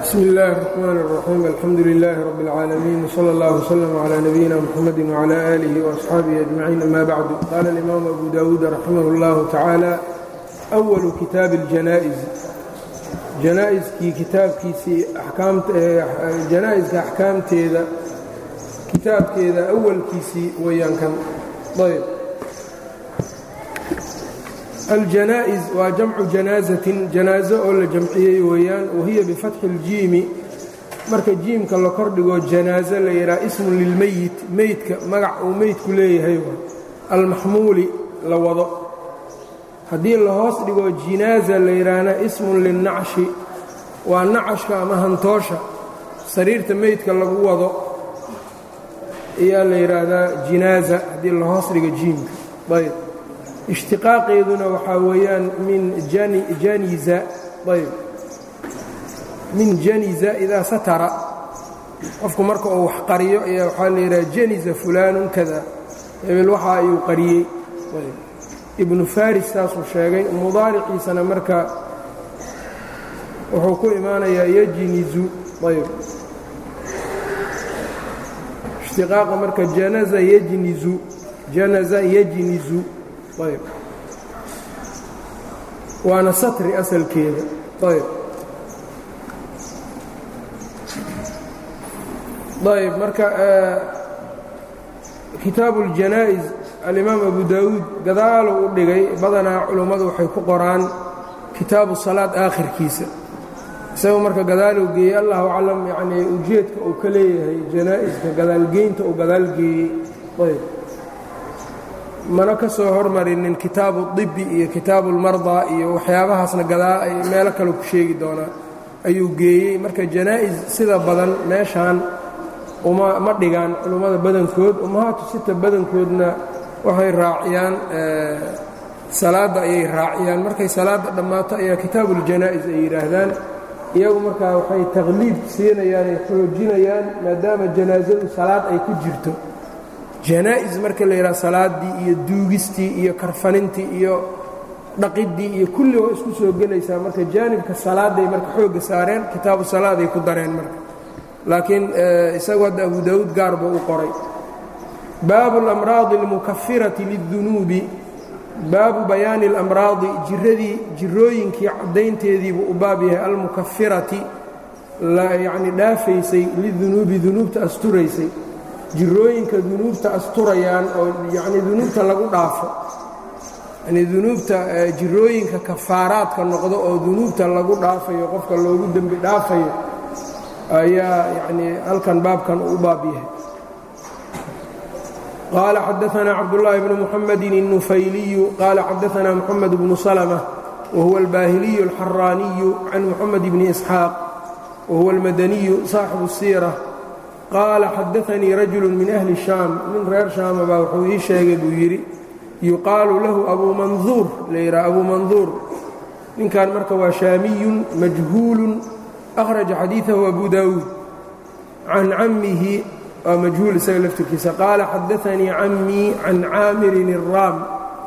bsm اllh الرحmn الرaxيim alxamdu لlh رb العaalمين وslى اllه وslm عlى نbyina mxamd وعlى آlih وأصxaabihi أجmacيin ama bعd qala الإmam abu dawuud raximah اllah tacaalى أwlu kitaab الjanaaئز janaa'iskii kitaabkiisii janaa'iska axkaamteeda kitaabkeeda awalkiisii weyaan kan ayb aljanaa'iz waa jamcu janaazatin janaazo oo la jamciyey weeyaan wahiya bifatxi اljiimi marka jiimka la kordhigo janaazo la yidhaha ismun lilmeyit meydka magac uu meydku leeyahay almaxmuuli la wado haddii la hoos dhigo jinaaza la yidhaahna ismun linnacshi waa nacashka ama hantoosha sariirta meydka lagu wado ayaa la yidhaahdaa jinaaza haddii la hoos dhigo jiimka ayb ishtiqaaqeeduna waxaa weeyaan min janiza ayb min janiza idaa satara qofku marka uu wax qariyo ayaa waxaa la yidhaha janiza fulaanun kada hebel waxa ayuu qariyey ibnu faris saasuu sheegay mudaariciisana marka wuxuu ku imaanayaa yajnizu ayb ishtiqaaqa marka janaza yajnizu janaza yajnizu ayb waana satri asalkeeda ayb ayb marka kitaabu اljanaa'iz alimaam abu daawuud gadaaluu u dhigay badanaa culummadu waxay ku qoraan kitaabu salaad aakhirkiisa isagoo marka gadaaluu geeyey allahu aclam yanii ujeedka uu ka leeyahay janaa'iska gadaalgeynta uu gadaalgeeyey ayb mana ka soo hormarinin kitaabu dibi iyo kitaabu ulmardaa iyo waxyaabahaasna gadaa ay meelo kale ku sheegi doonaa ayuu geeyey marka janaa'is sida badan meeshaan uma ma dhigaan culummada badankood ummahaatu sita badankoodna waxay raaciyaan salaadda ayay raaciyaan markay salaadda dhammaato ayaa kitaabuuljanaa'is ay yidhaahdaan iyagu markaa waxay taqliid siinayaan ay xoojinayaan maadaama janaasadu salaad ay ku jirto janaa'is marka la yidhaha salaaddii iyo duugistii iyo karfanintii iyo dhaqiddii iyo kulli waa isku soo gelaysaa marka jaanibka salaadday marka xoogga saareen kitaabu salaaday ku dareen marka laakiin isagu hadda abu daawuud gaar buu u qoray baabu اlamraadi اlmukafirati liلdunuubi baabu bayaani اlamraadi jiradii jirooyinkii caddaynteediibuu u baab yahay almukafirati yacni dhaafaysay lidunuubi dunuubta asturaysay jirooyinka dunuubta asturayaan oo yacni dunuubta lagu dhaafo yanii dunuubta jirooyinka kafaaraadka noqdo oo dunuubta lagu dhaafayo qofka loogu dembi dhaafayo ayaa yacnii halkan baabkan uu u baab yahay qaala xadaanaa cabdullaahi bnu muxamedin الnufayliyu qaala xadaanaa moxamed bnu salmة wahuwa albaahiliyu alxaraaniyu can moxamed bni isxaaq wahuwa almadaniyu saaxibu الsiira qaala xadaanii rajulu min ahli shaam nin reer shaama baa wuxuu ii sheegay buu yidhi yuqaalu lahu abuu manduur la yidhaha abuu manduur ninkan marka waa shaamiyun majhuulun akhraja xadiidahu abu daawuud can cammihi waa majhuul isaga laftirkiisa qaala xadaanii cammii can caamirin الraam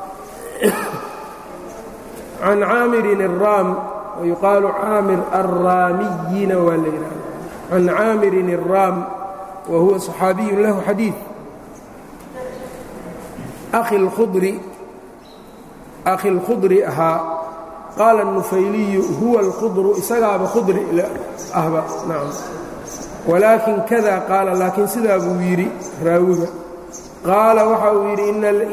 can caamirin الraam wayuqaalu caamir alraamiyina waa la yidhaha can caamirin الraam whuwa صxaabiyu lahu xadiiث akhi اlkhudri ahaa qaala الnufayliyu huwa اlkhudru isagaaba khudri ahba nacam walaakin kada qaala laakiin sidaa buu yidhi raawiga qaala waxa uu yidhi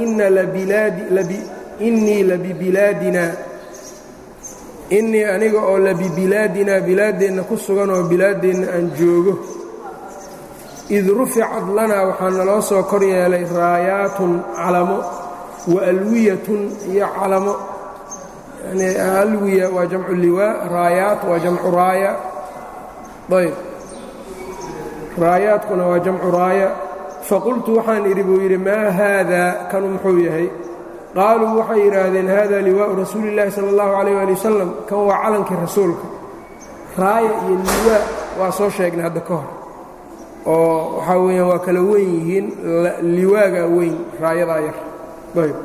innii labibilaadina innii aniga oo labibilaadina bilaaddeenna ku sugan oo bilaaddeenna aan joogo id ruficad lanaa waxaa naloo soo kor yeelay raayaatun calamo wa alwiyatun iyo calamo yani alwiya waa jamcu liwaa raayaat waa jamcu raaya ayb raayaadkuna waa jamcu raaya faqultu waxaan idhi buu yidhi maa haadaa kanu muxuu yahay qaaluu waxay yidhaahdeen hada liwaau rasuuli اllaahi sala اllahu alayh ali wasalam kan waa calankii rasuulka raaya iyo liwaa waa soo sheegnay hadda ka hor oo waxaa weeyaan waa kala weyn yihiin liwaaga weyn raayadaa yar ayb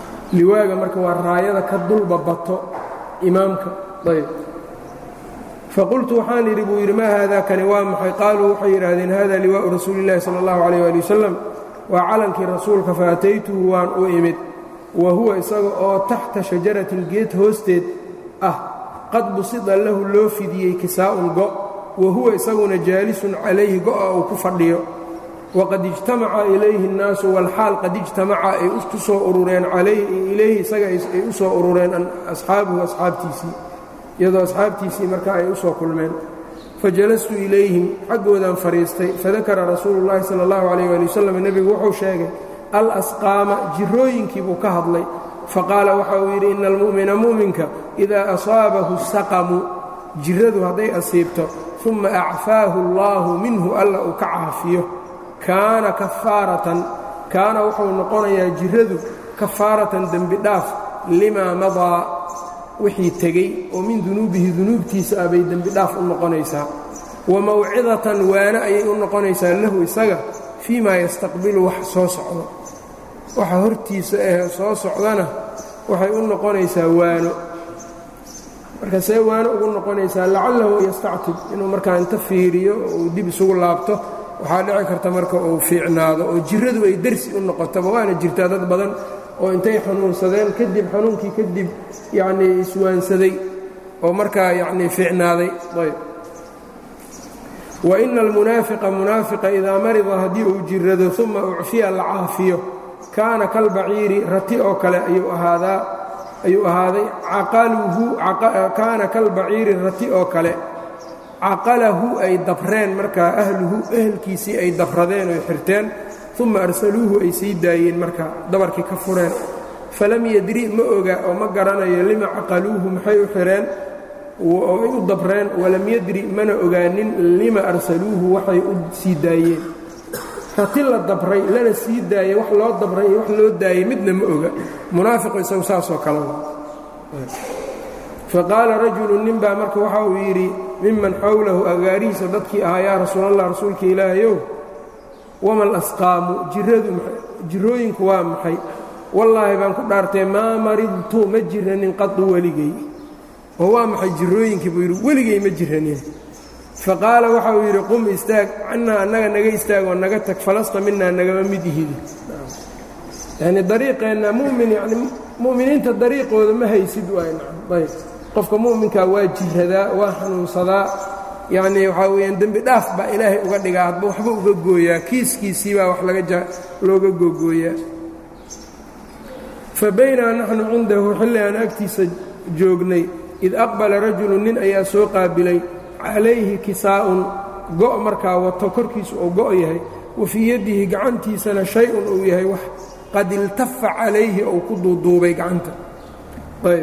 liwaaga marka waa raayada ka dulba bato imaamka ayb faqultu waxaan idhi buu yidhi maa haada kani waa maxay qaaluu waxay yidhaahdeen hada liwaa'u rasuuli illahi sala allahu calayh waali wasalam waa calankii rasuulka faataytuhu waan u imid wa huwa isaga oo taxta shajaratin geed hoosteed ah qad busida lahu loo fidiyey kisaa'un go' wa huwa isaguna jaalisun calayhi go'a uu ku fadhiyo waqad ijtamaca ilayhi اnnaasu walxaal qad ijtamaca ay ku soo urureen ilayhi isaga ay u soo urureen asxaabuhu asxaabtiisii iyadoo asxaabtiisii marka ay u soo kulmeen fajalastu ilayhim xaggoodaan fadhiistay fadakara rasuulu llahi sala allahu calayh ali wasalam nebigu wuxuu sheegay alasqaama jirooyinkii buu ka hadlay faqaala waxa uu yidhi ina almu'mina mu'minka idaa asaabahu saqamu jiradu hadday asiibto uma acfaahu allaahu minhu alla uu ka caafiyo kaana kafaaratan kaana wuxuu noqonayaa jiradu kafaaratan dembi dhaaf limaa madaa wixii tegey oo min dunuubihi dunuubtiisa ah bay dembi dhaaf u noqonaysaa wa mawcidatan waana ayay u noqonaysaa lahu isaga fii maa yastaqbilu wax soo socdo waxa hortiisa ah soo socdana waxay u noqonaysaa waano marka see waano ugu noqonaysaa lacallahu yastactib inuu markaa inta fiiriyo uu dib isugu laabto waxaa dhici karta marka uu fiicnaado oo jiradu ay dersi u noqotaba waana jirtaa dad badan oo intay xanuunsadeen kadib xanuunkii kadib yacnii iswaansaday oo markaa yacnii fiicnaaday ayb wa ina almunaafiqa munaafiqa idaa marida haddii uu jirado uma ucfiya la caafiyo kaana kalbaciiri rati oo kale ayuu ahaadaa ayuu ahaaday caqaluhu kaana kalbaciiri rati oo kale caqalahu ay dabreen markaa ahluhu ehelkiisii ay dabradeen oy xirteen uma arsaluuhu ay sii daayeen markaa dabarkii ka fureen falam yadri ma oga oo ma garanayo lima caqaluuhu maxay u xireen oo ay u dabreen walam yadri mana ogaanin lima arsaluuhu waxay u sii daayeen rati la dabray lana sii daayey wax loo dabray iyo wax loo daayey midna ma oga munaafiqu isagu saasoo kale faqaala rajulu nin baa marka waxa uu yidhi miman xowlahu agaarihiisa dadkii ahaa yaa rasuulallah rasuulka ilaahayow wama alasqaamu jiradu jirooyinku waa maxay wallaahi baan ku dhaartay maa maridtu ma jiranin qadu weligay oo waa maxay jirooyinkii buu yidhi weligay ma jiranin faqaala waxa uu yidhi qum istaag cannaa annaga naga istaag oo naga tag falasta minaa nagama mid ihidi yacnii dariiqeenna mumin yani mu'miniinta dariiqooda ma haysid waayb qofka mu'minkaa waa jiradaa waa xanuunsadaa yacnii waxaa weeyaan dembi dhaaf baa ilaahay uga dhigaa hadba waxba uga gooyaa kiiskiisii baa wax laga looga googooyaa fa baynaa naxnu cindahu xilli aan agtiisa joognay id aqbala rajulu nin ayaa soo qaabilay calayhi kisaa'un go' markaa wato korkiisu uu go' yahay wa fii yaddihi gacantiisana shay-un uu yahay wax qad iltafa calayhi ou ku duuduubay gacanta ayb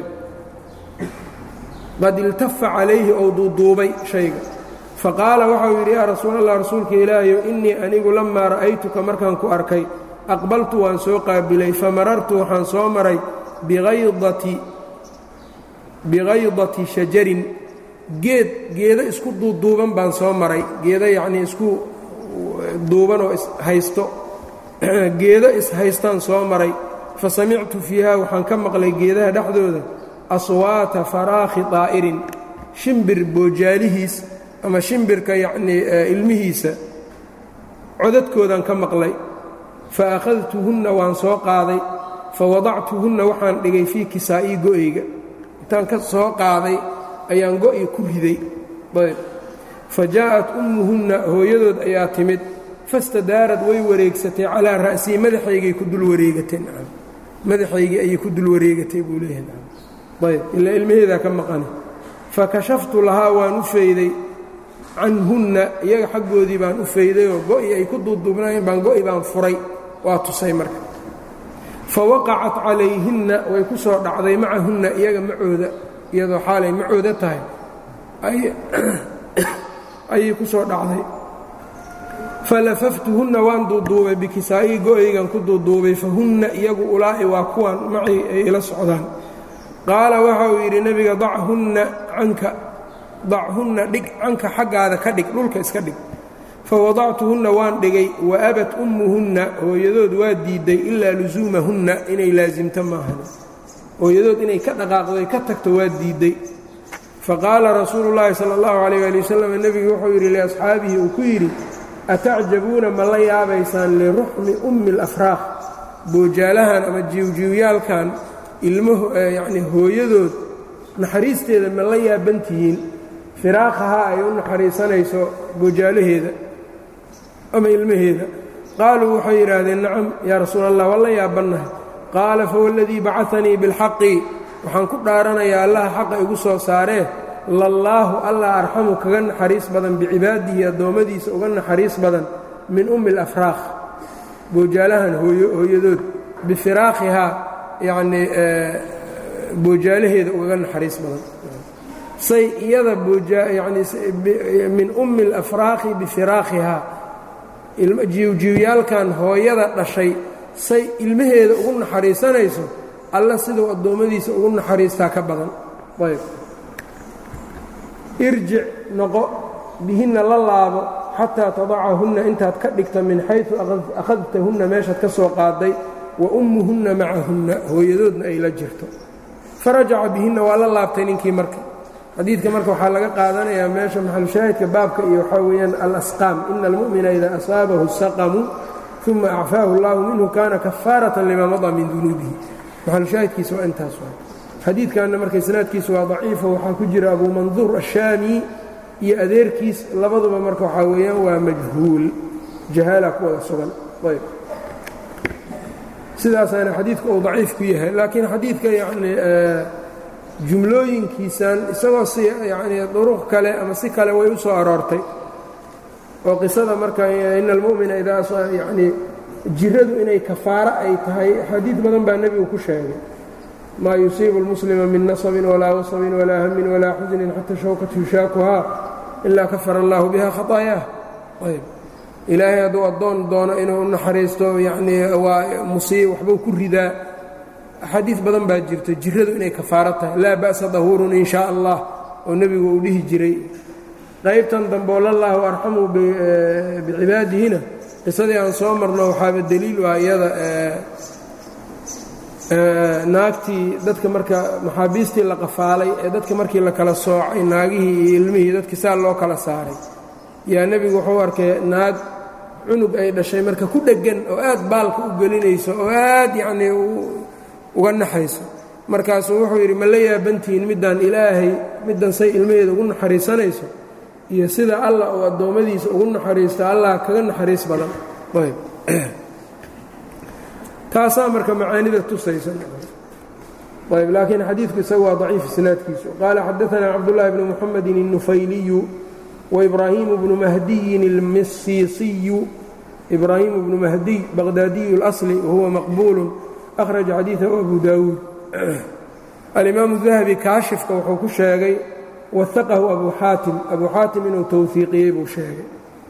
qad iltafa calayhi ou duuduubay shayga faqaala waxau yidhi yaa rasuulallah rasuulka ilaahayow innii anigu lammaa ra'aytuka markaan ku arkay aqbaltu waan soo qaabilay famarartu waxaan soo maray biaydati bigaydati shajarin geed geedo isku duuduuban baan soo maray geedo yacnii isku duuban oo ishaysto geedo ishaystaan soo maray fa samictu fiiha waxaan ka maqlay geedaha dhexdooda aswaata faraakhi daa'irin shimbir boojaalihiis ama shimbirka yacnii ilmihiisa codadkoodaan ka maqlay fa akhadtuhunna waan soo qaaday fa wadactuhunna waxaan dhigay fii kisaa'ii go'ayga intaan ka soo qaaday ayaan go'i ku riday ayb fa jaa'at ummuhunna hooyadood ayaa timid fastadaarad way wareegsatay calaa ra'sii madaxaygay ku dul wareegatay nacam madaxaygii ayay ku dul wareegatay buu leeyahay nacam ayb ilaa ilmaheedaa ka maqani fa kashaftu lahaa waan u fayday canhunna iyaga xaggoodii baan u faydayoo go'i ay ku duuduubnaayeen baan go'i baan furay waa tusay marka fa waqacat calayhinna way ku soo dhacday macahunna iyaga macooda iyadoo xaalay macooda tahay ayay ku soo dhacday falafaftuhunna waan duuduubay bikisaa'ii go'aygan ku duuduubay fahunna iyagu ulaa'i waa kuwan macay ay ila socdaan qaala waxa uu yidhi nebiga dachunna canka dachunna dhig canka xaggaada ka dhig dhulka iska dhig fawadactuhunna waan dhigay wa abat ummuhunna hooyadood waa diidday ilaa lusuumahunna inay laasimto maahan hooyadood inay ka dhaqaaqdoy ka tagto waa diidday faqaala rasuulu llaahi sala allahu calayh waali wasalam nebigu wuxuu yidhi liasxaabihi uu ku yidhi atacjabuuna ma la yaabaysaan liruxmi ummi alafraaq boojaalahan ama jiwjiwyaalkan ilmaho yacnii hooyadood naxariisteeda ma la yaabantihiin firaaqahaa ay u naxariisanayso boojaalaheeda ama ilmaheeda qaaluu waxay yidhaahdeen nacam yaa rasuula allah waa la yaabannahay qaala fawaladii bacanii bilxaqi waxaan ku dhaaranayaa allaha xaqa igu soo saaree lallaahu allah arxamu kaga naxariis badan bicibaadihi addoommadiisa uga naxariis badan min ummi alafraaq boojaalahan hooyadood bifiraaqhihaa yacnii boojaalaheeda ugaga naxariis badan say iyada yani min ummi alafraaqi bifiraaqhihaa jiwjiwyaalkan hooyada dhashay say ilmaheeda ugu naxariisanayso alla siduu addoommadiisa ugu naxariistaa ka badan ayb irjic noqo bihinna la laabo xataa tadacahunna intaad ka dhigta min xaysu akhadtahunna meeshaad ka soo qaaday wa ummuhunna macahunna hooyadoodna ay la jirto farajaca bihinna waa la laabtay ninkii marka xadiidka marka waxaa laga qaadanayaa meesha maxalushaahidka baabka iyo waxaa weeyaan alasqaam ina almu'mina idaa asaabahu saqamu uma acfaahu اllahu minhu kana kafaaratan lima madaa min dunuubihi maxalushaahidkiisa waa intaas waa xadiidkanna marka isnaadkiisa waa daciifo waxaa ku jira abu manduur ashaami iyo adeerkiis labaduba marka waxaa weeyaan waa majhuul jahaala ku wada sugan ayb sidaasaana xadiidku uu daciif ku yahay laakiin xadiidka yani jumlooyinkiisan isagoo si yanii duruq kale ama si kale way u soo aroortay oo qisada marka ina almu'mina idaa yanii jiradu inay kafaaro ay tahay xadiid badan baa nebigu ku sheegay maa yusiibu اlmuslima min nasabin walaa wasabin walaa hamin walaa xusnin xata shawkat yushaakuhaa ilaa kafara allahu biha khaطaayaah ayb ilaahay hadduu addoon doono inuu naxariisto yanii waa musiib waxbuu ku ridaa axaadiid badan baa jirta jiradu inay kafaaro tahay laa ba'sa dahuurun in shaa allah oo nebigu uu dhihi jiray qaybtan dambeoo lallaahu arxamu bicibaadihina qisadii aan soo marno waxaaba deliil u ah iyada naagtii dadka marka maxaabiistii la qafaalay ee dadka markii la kala soocay naagihii iyo ilmihii dadkii saa loo kala saaray yaa nebigu wuxuu arkay naag cunug ay dhashay marka ku dheggan oo aad baalka u gelinayso oo aad yacnii uga naxayso markaasuu wuxuu yidhi ma la yaabantihiin middaan ilaahay middan say ilmaheeda ugu naxariisanayso iyo sida allah uu addoommadiisa ugu naxariisto allah kaga naxariis badan ayb taasaa marka macaanida tusaysa ayb laakiin xadiidku isaga waa daciif isnaadkiisu qaala xadaanaa cabdullaahi bnu muxamedin الnufayliyu waibraahimu bnu mahdiyin اlmisiisiyu ibraahimu bnu mahdiy baqdaadiyu اlasli wahuwa maqbuulu akhraja xadiidahu abu daawuud alimaamu dahabi kaashifka wuxuu ku sheegay waaqahu abu xaatim abu xaatim inuu towfiiqiyey buu sheegay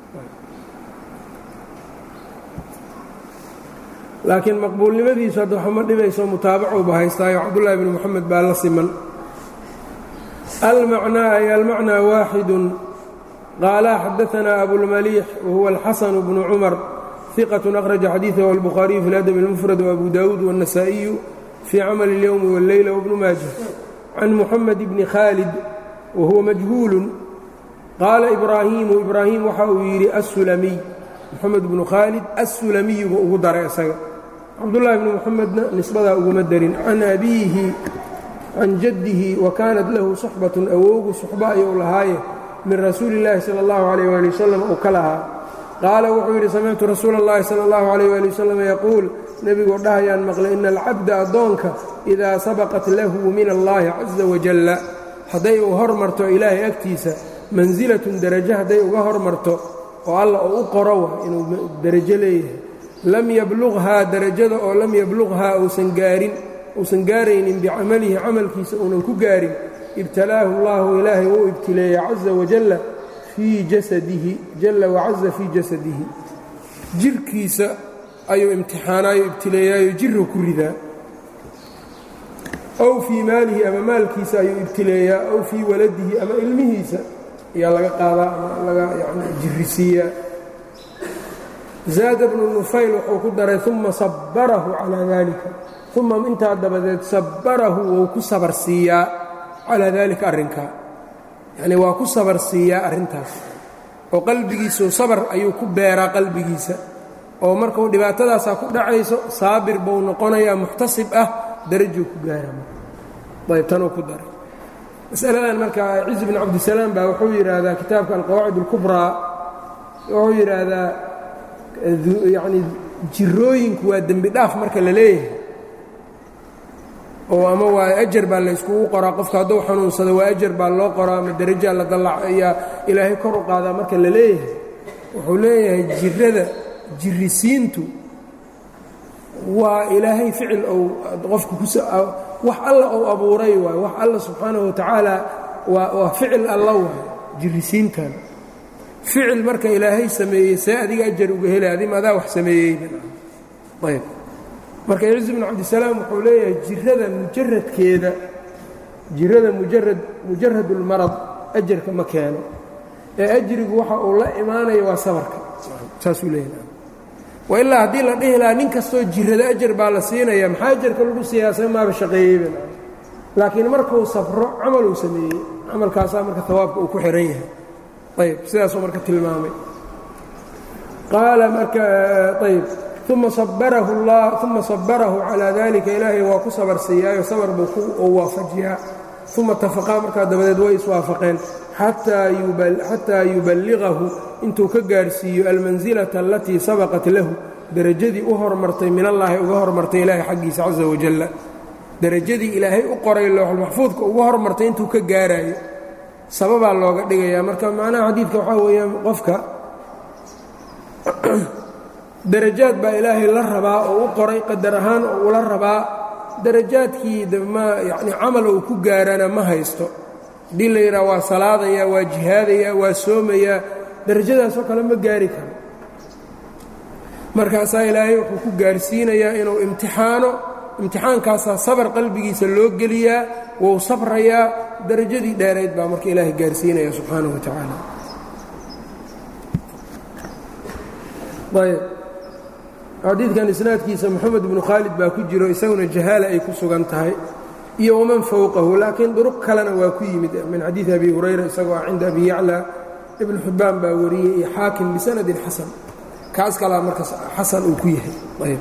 laakiin maqbuulnimadiisu hadda waxma dhibayso mutaabacuuba haystaayo cabdullaahi bni moxamed baa la siman almacnaa ay almacnaa waaxidun qaala xadaanaa abulmaliix wahuwa alxasanu bnu cumar iqatun akhraja xadiidahu albukhaariyu fi ladab اlmufrad waabu daawuud waالnasaa'iyu fii camali اlyowmi wاlleyla wbnu maaja can muxamed bni khaalid wahuwa majhuulun qaala ibraahiimu ibraahim waxa uu yidhi assulamiy moxamed bnu khaalid assulamiyu buu ugu daray isaga cabdullaahi bni moxamedna nisbadaa uguma darin can abiihi can jaddihi wa kaanat lahu suxbatun awowgu suxbo ayuu lahaaye min rasuuli illaahi sala allahu calayh waali wasalam uu ka lahaa qaala wuxuu yidhi samictu rasuula اllahi sala allahu calayh waali wasalam yaquul nebigoo dhahayaan maqlay ina alcabda addoonka idaa sabaqat lahu min allaahi caza wajalla hadday uu hor marto ilaahay agtiisa mansilatun derajo hadday uga hor marto oo alla uu u qorowa inuu derajo leeyahay lam yabluqhaa derajada oo lam yabluqhaa uusan gaarin uusan gaaraynin bicamalihi camalkiisa uunan ku gaarin ibtalaahu allaahu ilaahay wuu ibtileeya caza wajalla fii jasadihi jalla wacaza fii jasadihi jirhkiisa ayuu imtixaanaayo ibtileeyaayo jirhu ku ridaa ow fii maalihi ama maalkiisa ayuu ibtileeyaa ow fii waladihi ama ilmihiisa ayaa laga qaadaa ama laga yani jirisiiyaa zaada bnu nufayl wuxuu ku daray uma sabbarahu calaa daalika uma intaa dabadeed sabbarahu wou ku sabar siiyaa calaa daalika arrinkaa yacnii waa ku sabar siiyaa arrintaas oo qalbigiisu sabar ayuu ku beeraa qalbigiisa oo markuu dhibaatadaasaa ku dhacayso saabir buu noqonayaa muxtasib ah darajuu ku gaara ayb tanuu ku daray masaladan marka ciz bin cabdisalaam baa wuxuu yidhaahdaa kitaabka alqawaacid اlkubraa wuxuu yidhaahdaa yacni jirooyinku waa dembi dhaaf marka la leeyahay oo ama waa ajar baa layskugu qoraa qofka hadduu xanuunsado waa ajar baa loo qoraa ama derajaa la dallac ayaa ilaahay kor u qaadaa marka la leeyahay wuxuu leeyahay jirada jirisiintu waa ilaahay ficil ou qofka wax alla ou abuuray waay wax alla subxaanahu watacaala waa waa ficil alla waay jirisiintan ficil marka ilaahay sameeyey see adiga ajar uga helay adim adaa wax sameeyeybayb marka ciz bn cabdisalaam wuxuu leeyahay jirada mujaradkeeda jirada mujarad mujarad ulmarad ajarka ma keeno ee ajrigu waxa uu la imaanaya waa sabarka saasuu leeyahay wa ilaa haddii la dhihi lahaa nin kastoo jirada ajar baa la siinaya maxaa ajarka lagu siyaasa maaba shaqeeyeyba laakiin markuu safro camaluu sameeyey camalkaasaa marka hawaabka uu ku xihan yahay ayb sidaasuu marka tilmaamay qaala marka ayb uma sabarahu اllah uma sabarahu calaa dalika ilaahay waa ku sabar siiyaayo sabar buu ku waafajiyaa uma tafaqaa markaa dabadeed way iswaafaqeen xataa yuballigahu intuu ka gaarhsiiyo almansilata alatii sabaqat lahu derajadii u hormartay min allaahi uga hormartay ilaahay xaggiisa caza wajalla derajadii ilaahay u qoray looxulmaxfuudka uga hormartay intuu ka gaaraayo sababaa looga dhigayaa marka macnaha xadiidka waxaa weeyaan qofka darajaad baa ilaahay la rabaa oo u qoray qadar ahaan oo ula rabaa darajaadkii ma yacni camal uu ku gaarana ma haysto haddii la yidhaha waa salaadayaa waa jihaadayaa waa soomayaa darajadaasoo kale ma gaari karo markaasaa ilaahay wuxuu ku gaarsiinayaa inuu imtixaano imtixaankaasaa sabar qalbigiisa loo geliyaa wou sabrayaa darajadii dheerayd baa marka ilaahay gaarsiinaya subxaanahu wa tacaala ayb xadiidkan isnaadkiisa moxamed bnu khaalid baa ku jiro isaguna jahaala ay ku sugan tahay iyo waman fowqahu laakiin duruq kalena waa ku yimid min xadiidi abi hurayra isagoo ah cinda abi yacla ibnu xibbaan baa wariyey iyo xaakim bisanadin xasan kaas kalaa marka xasan uu ku yahay ayb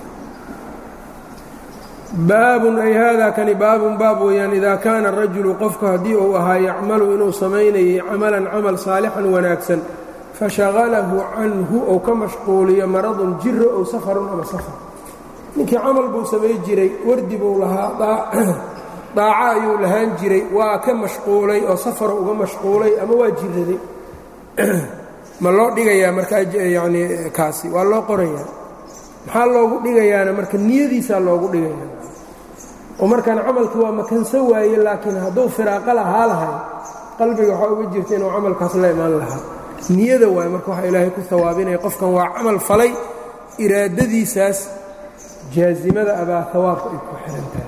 baabun ay haadaa kani baabun baab weeyaan idaa kaana rajulu qofku haddii uu ahaa yacmalu inuu samaynayay camalan camal saalixan wanaagsan fashaqalahu canhu ou ka mashquuliyo maradun jiro ow safarun ama safar ninkii camal buu samay jiray wardi buu lahaa daaco ayuu lahaan jiray waa ka mashquulay oo safaro uga mashquulay ama waa jiraday ma loo dhigayaa marka yacni kaasi waa loo qorayaa maxaa loogu dhigayaana marka niyadiisaa loogu dhigayaa oo markaan camalkii waa makanso waaye laakiin hadduu firaaqo lahaa lahay qalbiga waxaa uga jirta inuu camalkaas la imaan lahaa niyada waay marka waxaa ilaahay ku hawaabinaya qofkan waa camal falay iraadadiisaas jaazimada abaa hawaabka ay ku xihan tahay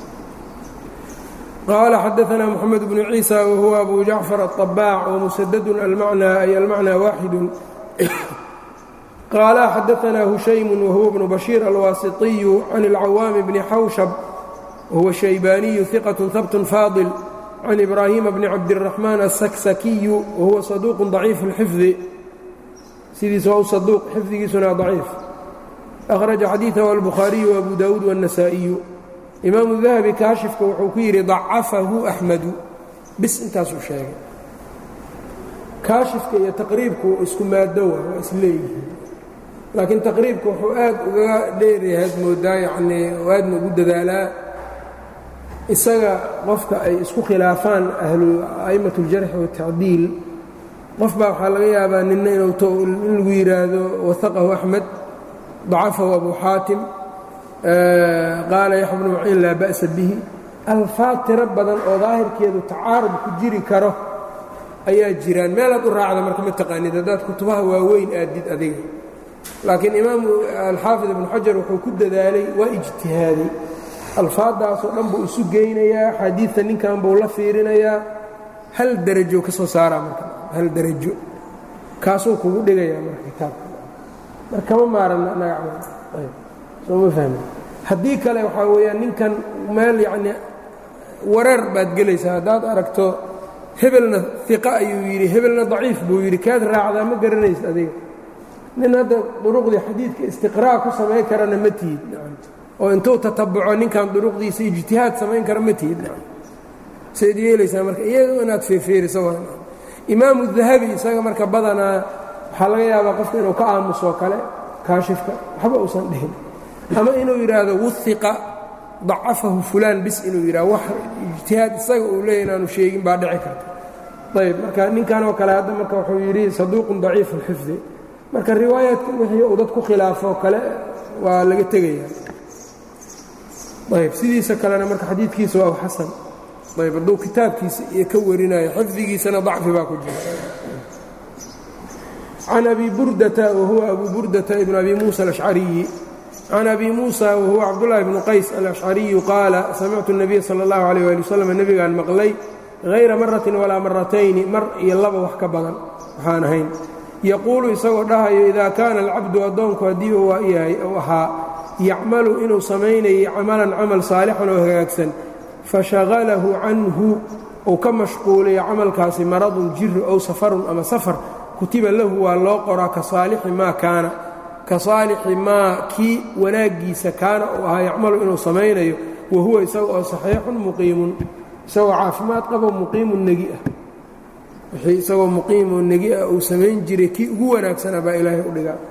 qaala xadaثna mxamed bnu ciisa wahuwa abu jacfar aلطabaac wmusadadun almacnaa ay almacnaa waaxidu qaala xadaثna hushaymu wahuwa bnu bashiir alwaasiطiyu can اlcawaami bni xawshab wahuwa shaybaaniyu ثiqaة habt faadil can ibraahima bni cabdiraxmaan asaksakiyu wahuwa saduuqu daciif اlxifdi sidiisa waa u saduuq xifdigiisuna daciif akhraja xadiidahu albukhaariyu waabu daawuud waاnnasaa'iyu imaamu dahabi kaashifka wuxuu ku yidhi dacafahu axmedu bis intaasuu sheegay kaashifka iyo taqriibku isku maado waa waa isleeyihiin laakiin taqriibka wuxuu aad ugaga dheeryahayd moodaa yacnii oo aadna ugu dadaalaa isaga qofka ay isku khilaafaan ahlu a'immat اljarxi waالtacdiil qof baa waxaa laga yaabaa nina inuu in lagu yidhaahdo wahaqahu axmed dacafahu abu xaatim qaala yaxya bnu maciin laa ba'sa bihi alfaad tiro badan oo daahirkeedu tacaarud ku jiri karo ayaa jiraan meelaad u raacda marka ma taqaanid haddaad kutubaha waaweyn aadid adiga laakiin imaamu alxaafid ibnu xajar wuxuu ku dadaalay waa ijtihaaday alfaaddaasoo dhan buu isu geynayaa axaadiidta ninkan buu la fiirinayaa hal derajo ka soo saaraa marka hal derajo kaasuu kugu dhigayaa marka kitaabka mar kama maaranna nagac soo ma fahmi haddii kale waxaa weeyaan ninkan meel yacnii wareer baad gelaysaa haddaad aragto hebelna iqa ayuu yidhi hebelna daciif buu yidhi kaad raacdaa ma garanaysa adiga nin hadda duruqdii xadiidka istiqraa' ku samayn karana ma tihid oo intuu tatabuco ninkan duruqdiisa ijtihaad samayn kara ma tihid sayd yeelaysaa marka iyado inaad feefeeriso imaamu dahabi isaga marka badanaa waxaa laga yaabaa qofka inuu ka aamusoo kale kaashifka waxba uusan dhihin ama inuu yidhaahdo wuhiqa dacafahu fulaan bis inuu yidhahdo wax ijtihaad isaga uu leeya inaanu sheegin baa dhici karta ayb marka ninkan oo kale hadda marka wuxuu yidhi saduuqun daciifu lxifdi marka riwaayaadka wixii uu dad ku khilaafoo kale waa laga tegaya ayb sidiisa kalena marka xadiidkiisa waa xasan ayb hadduu kitaabkiisa iyo ka warinayo xifdigiisana dacfi baa ku jira can abi burdata wahuwa abu burdata ibn abi muusa alashcariyi can abi muusa wahuwa cabdullaahi bnu qays alashcariyu qaala samictu الnabiya salى اllahu alيyh ali waslm nebigaan maqlay hayra maratin walaa maratayni mar iyo laba wax ka badan waxaan ahayn yaquulu isagoo dhahayo idaa kaana alcabdu addoonku haddii uu yahay uu ahaa yacmalu inuu samaynayay camalan camal saalixan oo hagaagsan fashagalahu canhu uu ka mashquulayo camalkaasi maradun jiri ow safarun ama safar kutiba lahu waa loo qoraa ka saalixi maa kaana ka saalixi maa kii wanaaggiisa kaana uu ahaa yacmalu inuu samaynayo wa huwa isaga oo saxiixun muqiimun isagoo caafimaad qabo muqiimun negi ah wixii isagoo muqiimoo negi ah uu samayn jiray kii ugu wanaagsanaa baa ilaahay u dhigaa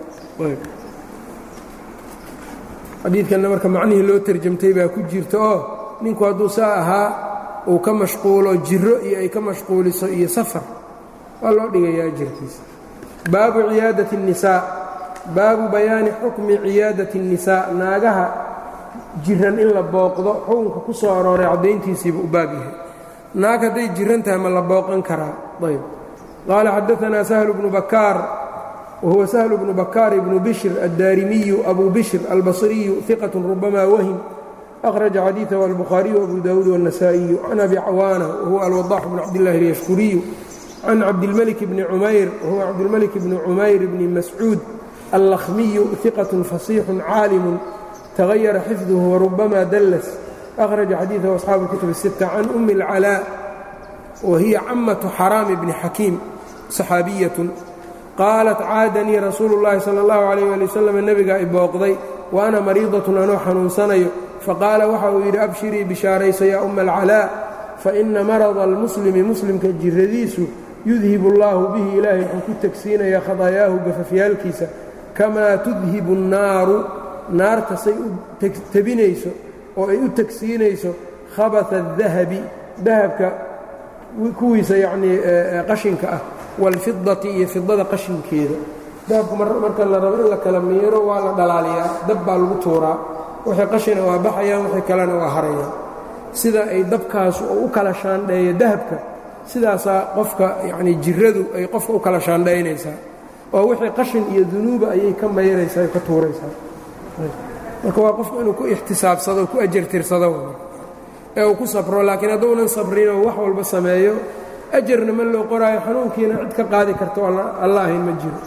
xadiidkanna marka macnihii loo tarjamtay baa ku jirta oo ninku hadduu saa ahaa uu ka mashquulo jiro iyo ay ka mashquuliso iyo safar waa loo dhigayaa jirkiisa baabu ciyaadati الnisaa baabu bayaani xukmi ciyaadati الnisaa naagaha jiran in la booqdo xukunka ku soo arooray caddayntiisiiba u baab yahay naag hadday jiran tahay ma la booqan karaa ayb qaala xadaanaa sahlu bnu bakaar wahuwa sahlu bnu bakaar ibnu bishr addaarimiyu abu bishr albasriyu iqat rubama wahim أkhraجa xadiiثه الbخhariyu أbu dawuud والنasaaئiyu can abi cawaana wahuwa alwadax bn cabdالlahi اlyashkuriyu can cabdilmلك bni cumayr wahuwa cabdilmلك bni cumayr bni mascuud allakhmiyu ثiqaة faصيixu caalimu تغayara xifduhu warubama dallas أkhraجa xadiiثahu أصxaabu الkutub الستة can أmi الcalاء wahiya camaة xaraam bni xakiim صaxaabiyaة qaalat caadanii rasuulu الlahi salى الlahu عalيه ali wsلم nebigaa i booqday wa ana mariidaة anoo xanuunsanayo faqaala waxa uu yidhi abshirii bishaarayso yaa umma alcalaa faina marada almuslimi muslimka jiradiisu yudhibu allaahu bihi ilaahay wuxuu ku tegsiinayaa khadaayaahu gafafyaalkiisa kamaa tudhibu annaaru naarta say u tebinayso oo ay u tegsiinayso khabata adahabi dahabka kuwiisa yacnii qashinka ah waalfidati iyo fidada qashinkeeda dahabka marka la rabo in la kala miiro waa la dhalaaliyaa dab baa lagu tuuraa wixii qashina waa baxayaan wixii kalena waa harayaan sida ay dabkaasu oo u kala shaandheeyo dahabka sidaasaa qofka yacnii jiradu ay qofka u kala shaandhaynaysaa oo wixii qashin iyo dunuuba ayay ka mayraysaa ay ka tuuraysaa marka waa qofku inuu ku ixtisaabsado ku ajartirsado ee uu ku sabro laakiin hadduunan sabrinoo wax walba sameeyo ajarna ma loo qoraayo xanuunkiina cid ka qaadi karto alla ahayn ma jiro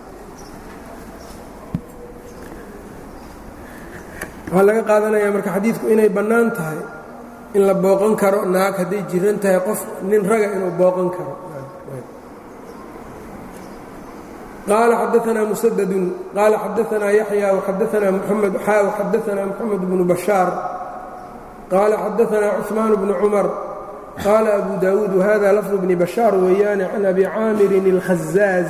waxaa laga qaadanayaa marka xadiidku inay bannaan tahay in la booqan karo naag hadday jiran tahay qof nin raga inuu booqan karo qaala xadaanaa musadadun qaala xadaanaa yaxya waxadaanaa muxamed xaa waxadaanaa moxamed bnu bashaar qaala xadaanaa cuثmaan bnu cumar qaala abu daawuud wahada lafdu bni bashaar weeyaane can abi caamirin اlkhazaaz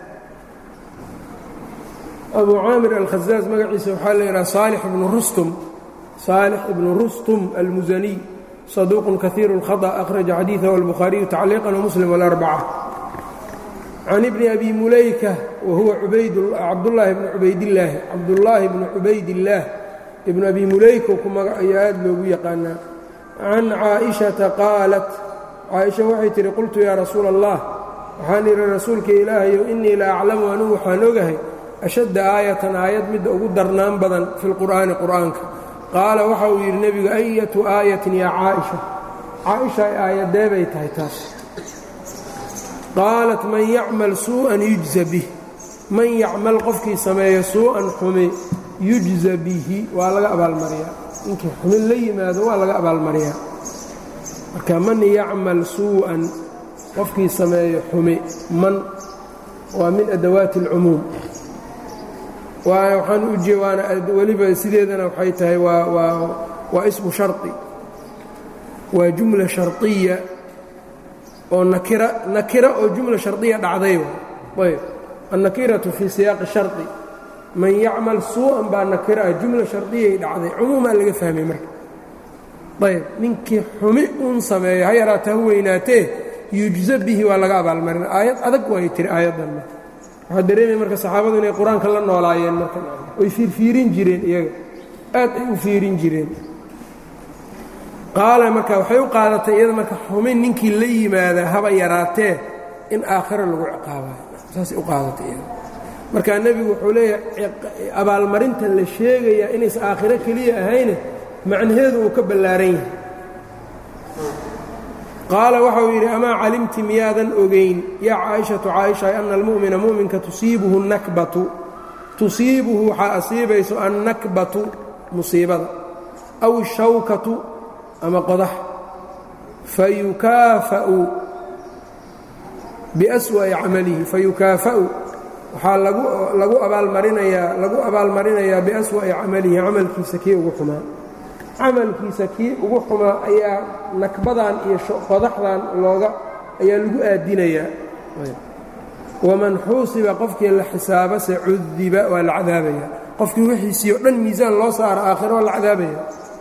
abu caamir alkhazaaz magaciisa waxaa la yidhaha saalix ibnu rustum saalix ibnu rustum almusaniy saduuqun kahiiru اlkhaطأ akhraja xadiiثahu albukhaariyu tacliiqan wamuslim wاlarbaca can ibni abi mulayka wahuwa cabdullaahi bni cubaydillaahi cabdullaahi bni cubaydillaah ibnu abi mulayka ku magacayo aad loogu yaqaanaa can caaئishata qaalat caaisha waxay tihi qultu yaa rasuula allah waxaan idhi rasuulka ilaahayow innii la aclamu anugu waxaan ogahay ashadda aayatan aayad midda ugu darnaan badan fi lqur'aani qur'aanka qaala waxa uu yidhi nebigu ayatu aayatin yaa caaisha caaisha aayadee bay tahay taas qaalat man yacmal suu'an yujza bih man yacmal qofkii sameeyo suu'an xumi yujza bihi waa laga abaalmariyaa ninkii xumin la yimaado waa laga abaalmariyaa marka man yacmal suu'an qofkii sameeyo xumi man waa min adawaati اlcumuum waxaan u jee waana weliba sideedana waxay tahay waa waa waa ismu sharطi waa jumla sharطiya oo nakira nakira oo jumla sharطiya dhacday ayb annakiratu fii siyaaqi sharطi man yacmal suu'an baa nakira ah jumla shardiyay dhacday cumuumaa laga fahmay marka ayb ninkii xumi uun sameeyo ha yaraata ha weynaatee yujza bihi waa laga abaalmarina aayad adag waay tiri aayaddanna waxaa dareemaya marka saxaabadu inay qur-aanka la noolaayeen marka oy fiirfiirin jireen iyaga aad ay u fiirin jireen qaala marka waxay u qaadatay iyada marka xumin ninkii la yimaada haba yaraatee in aakhiro lagu ciqaabayo saasay u qaadatay iyada marka nebigu wuxuu leeyahay abaalmarinta la sheegayaa inays aakhiro keliya ahayne macnaheedu uu ka ballaaran yahay qaala waxauu yidhi amaa calimti miyaadan ogayn yaa caaishatu caaisha ana almu'mina mu'minka tusiibuhu nakbatu tusiibuhu waxaa asiibayso annakbatu musiibada aw ishawkatu ama qodax fayukaafa'u biaswa'i camalihi fayukaafa'u waxaa lagu abaalmarinayaa lagu abaalmarinayaa biaswa'i camalihi camalkiisa kii ugu xumaa camalkiisa kii ugu xumaa ayaa nakbadan iyo qodaxdan looga ayaa lagu aadinayaa waman xuusiba qofkii la xisaabase cudiba waa la cadaabaya qofkii wixiisii o dhan miisaan loo saara aakhiro waa la cadaabaya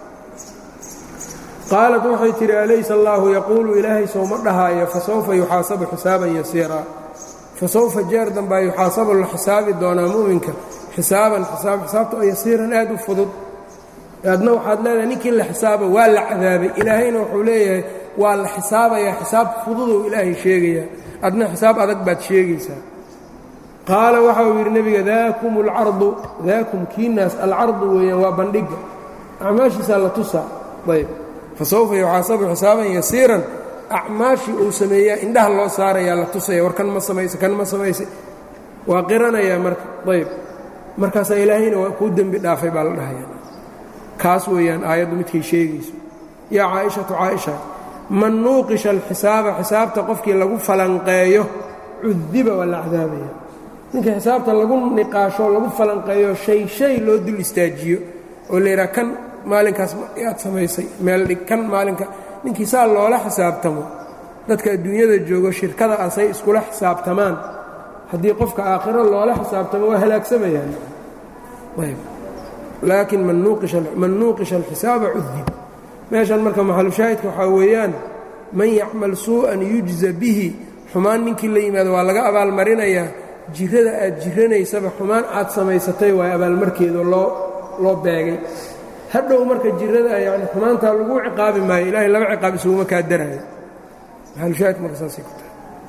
qaalat waxay tidhi alaysa allaahu yaquulu ilaahay sowma dhahaayo fasawfa yuxaasabu xisaaban yasiiraa fasawfa jeer dambaa yuxaasabu la xisaabi doonaa mu'minka xisaaban xisaab xisaabta oo yasiiran aad u fudud adna waxaad leedahay ninkii la xisaaba waa la cadaabay ilaahayna wuxuu leeyahay waa la xisaabayaa xisaab fududou ilaahay sheegayaa adna xisaab adag baad sheegaysaa qaala waxa uu yidhi nebiga daakum alcardu daakum kiinaas alcardu weeyaan waa bandhigga acmaashiisaa la tusaa ayb fa sawfa yuxaasabu xisaaban yasiiran acmaashii uu sameeyaa indhaha loo saarayaa la tusaya war kan ma samayse kan ma samayse waa qiranayaa marka ayb markaasaa ilaahayna waa kuu dembi dhaafay baa la dhahaya kaas weeyaan aayaddu midkay sheegayso yaa caaishatu caaisha man nuuqisha alxisaaba xisaabta qofkii lagu falanqeeyo cudiba waa la cadaabaya ninkii xisaabta lagu niqaasho lagu falanqeeyo shay shay loo dul istaajiyo oo layidhaha kan maalinkaas yaad samaysay meel dhig kan maalinka ninkii saa loola xisaabtamo dadka adduunyada joogo shirkada asay iskula xisaabtamaan haddii qofka aakhiro loola xisaabtamo waa halaagsamayaan ayb laakiin man nuuqisha alxisaaba cudib meeshan marka maxalushaahidka waxaa weeyaan man yacmal suu'an yujza bihi xumaan ninkii la yimaado waa laga abaalmarinayaa jirada aad jiranaysaba xumaan aad samaysatay waay abaalmarkeedo loo loo beegay hadhow marka jirada yani xumaantaa lagu ciqaabi maayo ilaahay laba ciqaab isuguma kaa daraayo maxalushaahidka marka saasay ku tahay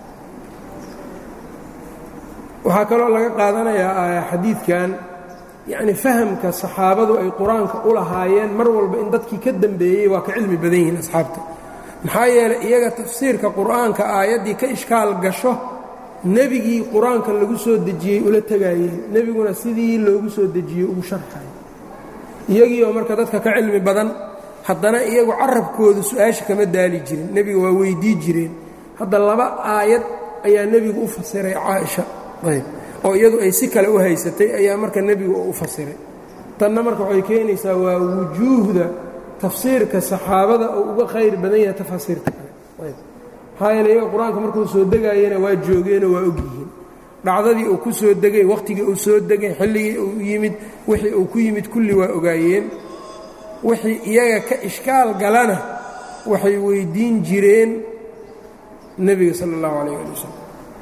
waxaa kaloo laga qaadanayaa xadiidkan yacni fahamka saxaabadu ay qur-aanka u lahaayeen mar walba in dadkii ka dambeeyey waa ka cilmi badan yihiin asxaabta maxaa yeelay iyaga tafsiirka qur-aanka aayaddii ka ishkaal gasho nebigii qur-aanka lagu soo dejiyey ula tegaayeen nebiguna sidii loogu soo dejiyey ugu sharxay iyagii oo marka dadka ka cilmi badan haddana iyagu carabkooda su-aasha kama daali jirin nebiga waa weydii jireen hadda laba aayad ayaa nebigu u fasiray caaisha ayb oo iyadu ay si kale u haysatay ayaa marka nebigu u fasiray tanna marka waxay keenaysaa waa wujuuhda tafsiirka saxaabada oo uga khayr badan yahay tafasiirta kale maxaa yeele iyaga qur-aanka markuu soo degaayana waa joogeenoo waa ogyihiin dhacdadii uu ku soo degay wakhtigii uu soo degay xilligii uu yimid wixii uu ku yimid kulli waa ogaayeen wixii iyaga ka ishkaal galana waxay weyddiin jireen nebiga sala allahu calayh ali wasalam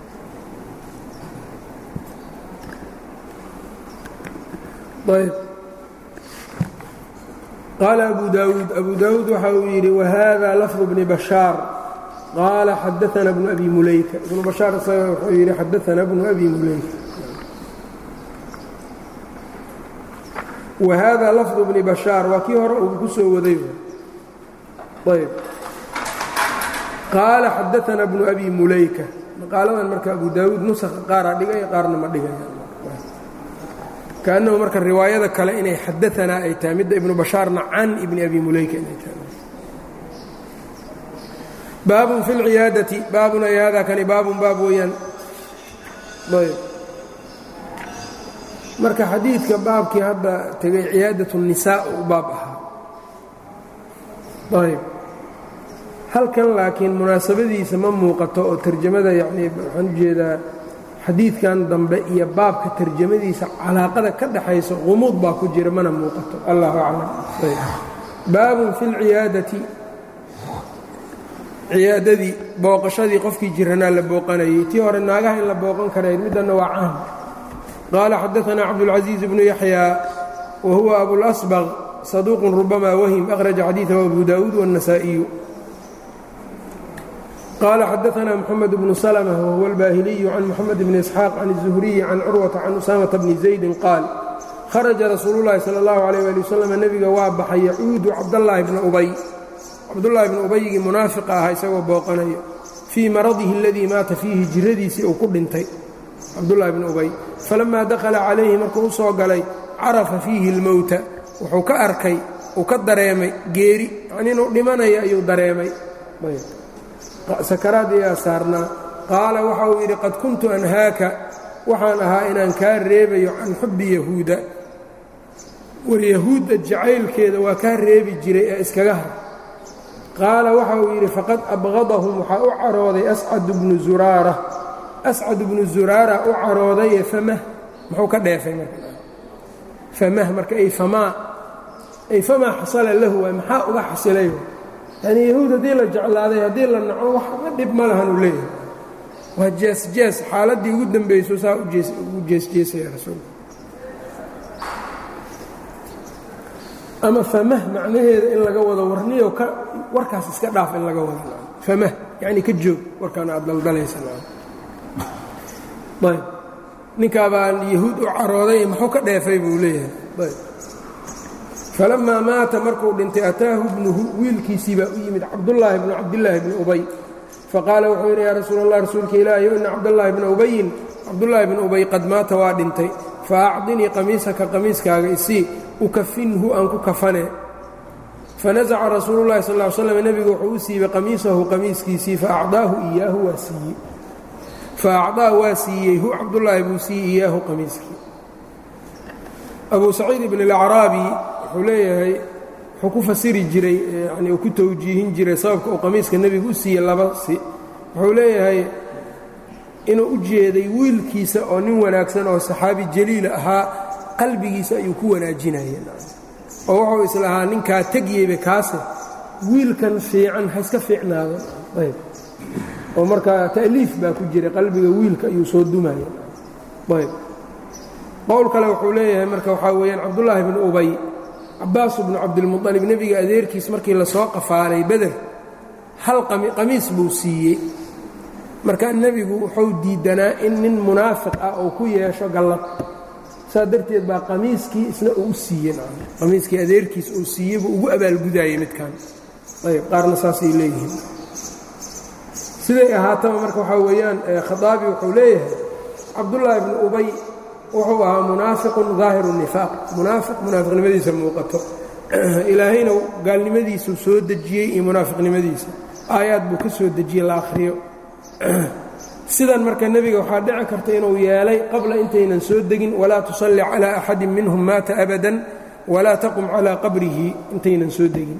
ayb qaala abu daawuud abu daawuud waxa uu yidhi wahada lafdu bni bashaar qaala xadaana bnu abi muleyka ibnu bashaar isaga wuxuu yidhi xadaana bnu abi muleyka wahada lafdu bni bashaar waa kii hore uu ku soo waday ayb qaala xadaana bnu abi muleyka maqaaladan marka abu daawuud nusakha qaaraa dhigaya qaarna ma dhigaya kaannahu marka riwaayada kale inay xadaanaa ay tahay midda ibnu bashaarna can ibni abi muleyka inay tahay baabun fi اlciyaadati baabun ay hada kani baabun baab weeyaan ayb marka xadiidka baabkii hadda tegay ciyaadat الnisaa u baab ahaa ayb halkan laakiin munaasabadiisa ma muuqato oo tarjamada yacnii waxaan ujeedaa xadiidkan dambe iyo baabka tarjamadiisa calaaqada ka dhaxaysa qumuud baa ku jira mana muuqato allahu aclam baabun fi اlciyaadati ciyaadadii booqashadii qofkii jiranaa la booqanayey tii hore naagaha in la booqan karayd middanna waa caam qaala xadaanaa cabdulcaزiiz bnu yaxyaa wa huwa abulasbaq saduuqun rubama wahim akhraja xadiiثahu abu daawuud wالnasaa'iyu qaala xadaanaa mxamed bnu slmة wahuwa اlbaahiliyu can moxamed bni isxaaq can الzuhriyi can curwata can usaamata bni zaydin qaal kharaja rasuulu llahi salى اllahu عalيh ali waslm nebiga waa baxay yacuudu cabdallaahi bna ubay cabdullaahi bnu ubaygii munaafiqa ahaa isagoo booqanayo fii maradihi aladii maata fiihi jiradiisii uu ku dhintay cabdullaahi bnu ubay falammaa dakhala calayhi markuu u soo galay carafa fiihi اlmowta wuxuu ka arkay uu ka dareemay geeri yacnii inuu dhimanayo ayuu dareemay sakaraad iyaa saarnaa qaala waxa uu yidhi qad kuntu anhaaka waxaan ahaa inaan kaa reebayo can xubbi yahuuda war yahuudda jacaylkeeda waa kaa reebi jiray ee iskaga har qaala waxa uu yidhi faqad abqadahum waxaa u carooday ascadu bnu zuraara ascad bnu zuraara u caroodaye famah muxuu ka dheefay marka famah marka ay famaa ay famaa xasala lahu waay maxaa uga xasilay yanii yahuud haddii la jeclaaday haddii la naco waxba dhib ma lahan uu leeyahay waa jees-jees xaaladdii ugu dambayso saa ugu jeesjeesaya rasuulka ama famah macnaheeda in laga wado warniyo ka warkaas iska dhaaf in laga wado famah yacni ka joog warkaan aad daldalaysa ayb ninkaa baan yahuud u carooday muxuu ka dheefay buu leeyahay ayb falammaa maata markuu dhintay ataahu bnuhu wiilkiisii baa u yimid cabdullaahi bnu cabdillaahi bni ubay faqaala wuxuu yidhi yaa rasuul allah rasuulka ilaahiyo ina cabdallaahi bna ubayin cabdullaahi bni ubay qad maata waa dhintay fa acdinii qamiisaka qamiiskaaga isii ukafinhu aan ku kafane fanasaca rasuulu llahi sal ly slam nebigu wuxuu u siibay qamiisahu qamiiskiisii faacdaahu iyaahu waa siiyey fa acdaa waa siiyey hu cabdullaahi buu siiyey iyaahu qamiiskii abu saciid ibn alacraabi wuxuu leeyahay wuxuu ku fasiri jiray yani uu ku tawjiihin jiray sababka uu qamiiska nebigu u siiyey laba si wuxuu leeyahay inuu u jeeday wiilkiisa oo nin wanaagsan oo saxaabi jaliila ahaa qalbigiisa ayuu ku wanaajinayeen oo wuxuu islahaa ninkaa tegyeyba kaase wiilkan fiican ha iska fiicnaado ayb oo markaa ta'liif baa ku jira qalbiga wiilka ayuu soo dumaya ayb qowl kale wuxuu leeyahay marka waxaa weeyaan cabdullaahi bnu ubay cabaasu bnu cabdilmuطalib nebiga adeerkiis markii lasoo qafaalay beder hal qamiis buu siiyey marka nebigu wuxuu diidanaa in nin munaafiq ah uu ku yeesho gallad saa darteed baa qamiiskii isna uu u siiyey qamiiskii adeerkiis uu siiyey buu ugu abaalgudaayey midkan ayb qaarna saasay leeyihiin siday ahaataba marka waxaa weeyaan khaaabi wuxuu leeyahay cabdullaahi bnu ubay wuxuu ahaa munaafiqun daahiru nifaaq munaafiq munaafiqnimadiisa muuqato ilaahayna gaalnimadiisuu soo dejiyey iyo munaafiqnimadiisa aayaad buu ka soo dejiyey la akhriyo sidan marka nebiga waxaa dhici karta inuu yeelay qabla intaynan soo degin walaa tusalli calaa axadin minhum maata abadan walaa taqum calaa qabrihi intaynan soo degin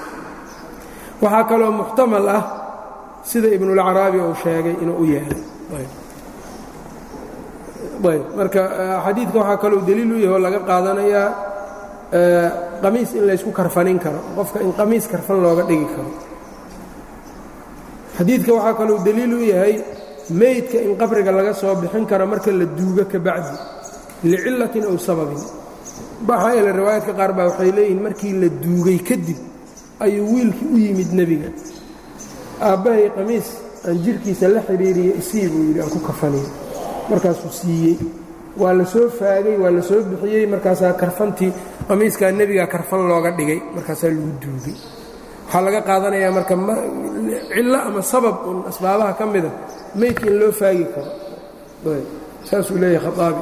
waxaa kaloo muxtamal ah sida ibnulacraabi uu sheegay inuu u yeelay ayb marka xadiidka waxaa kaloo deliil u yaho laga qaadanayaa qamiis in laysku karfanin karo qofka in qamiis karfan looga dhigi karo xadiidka waxaa kaloo deliil u yahay meydka in qabriga laga soo bixin karo marka la duugo ka bacdi licillatin ow sababin maxaa yeele riwaayaadka qaar baa waxay leeyihiin markii la duugay kadib ayuu wiilkii u yimid nebiga aabbahay qamiis aan jirhkiisa la xidhiiriya isii buu yidhi aan ku kafaniyo markaasuu siiyey waa la soo faagay waa la soo bixiyey markaasaa karfantii qamiiskaa nebigaa karfan looga dhigay markaasaa lagu duugay waxaa laga qaadanayaa marka cillo ama sabab un asbaabaha ka mida meydka in loo faagi karo saasuu leeyahay khaaabi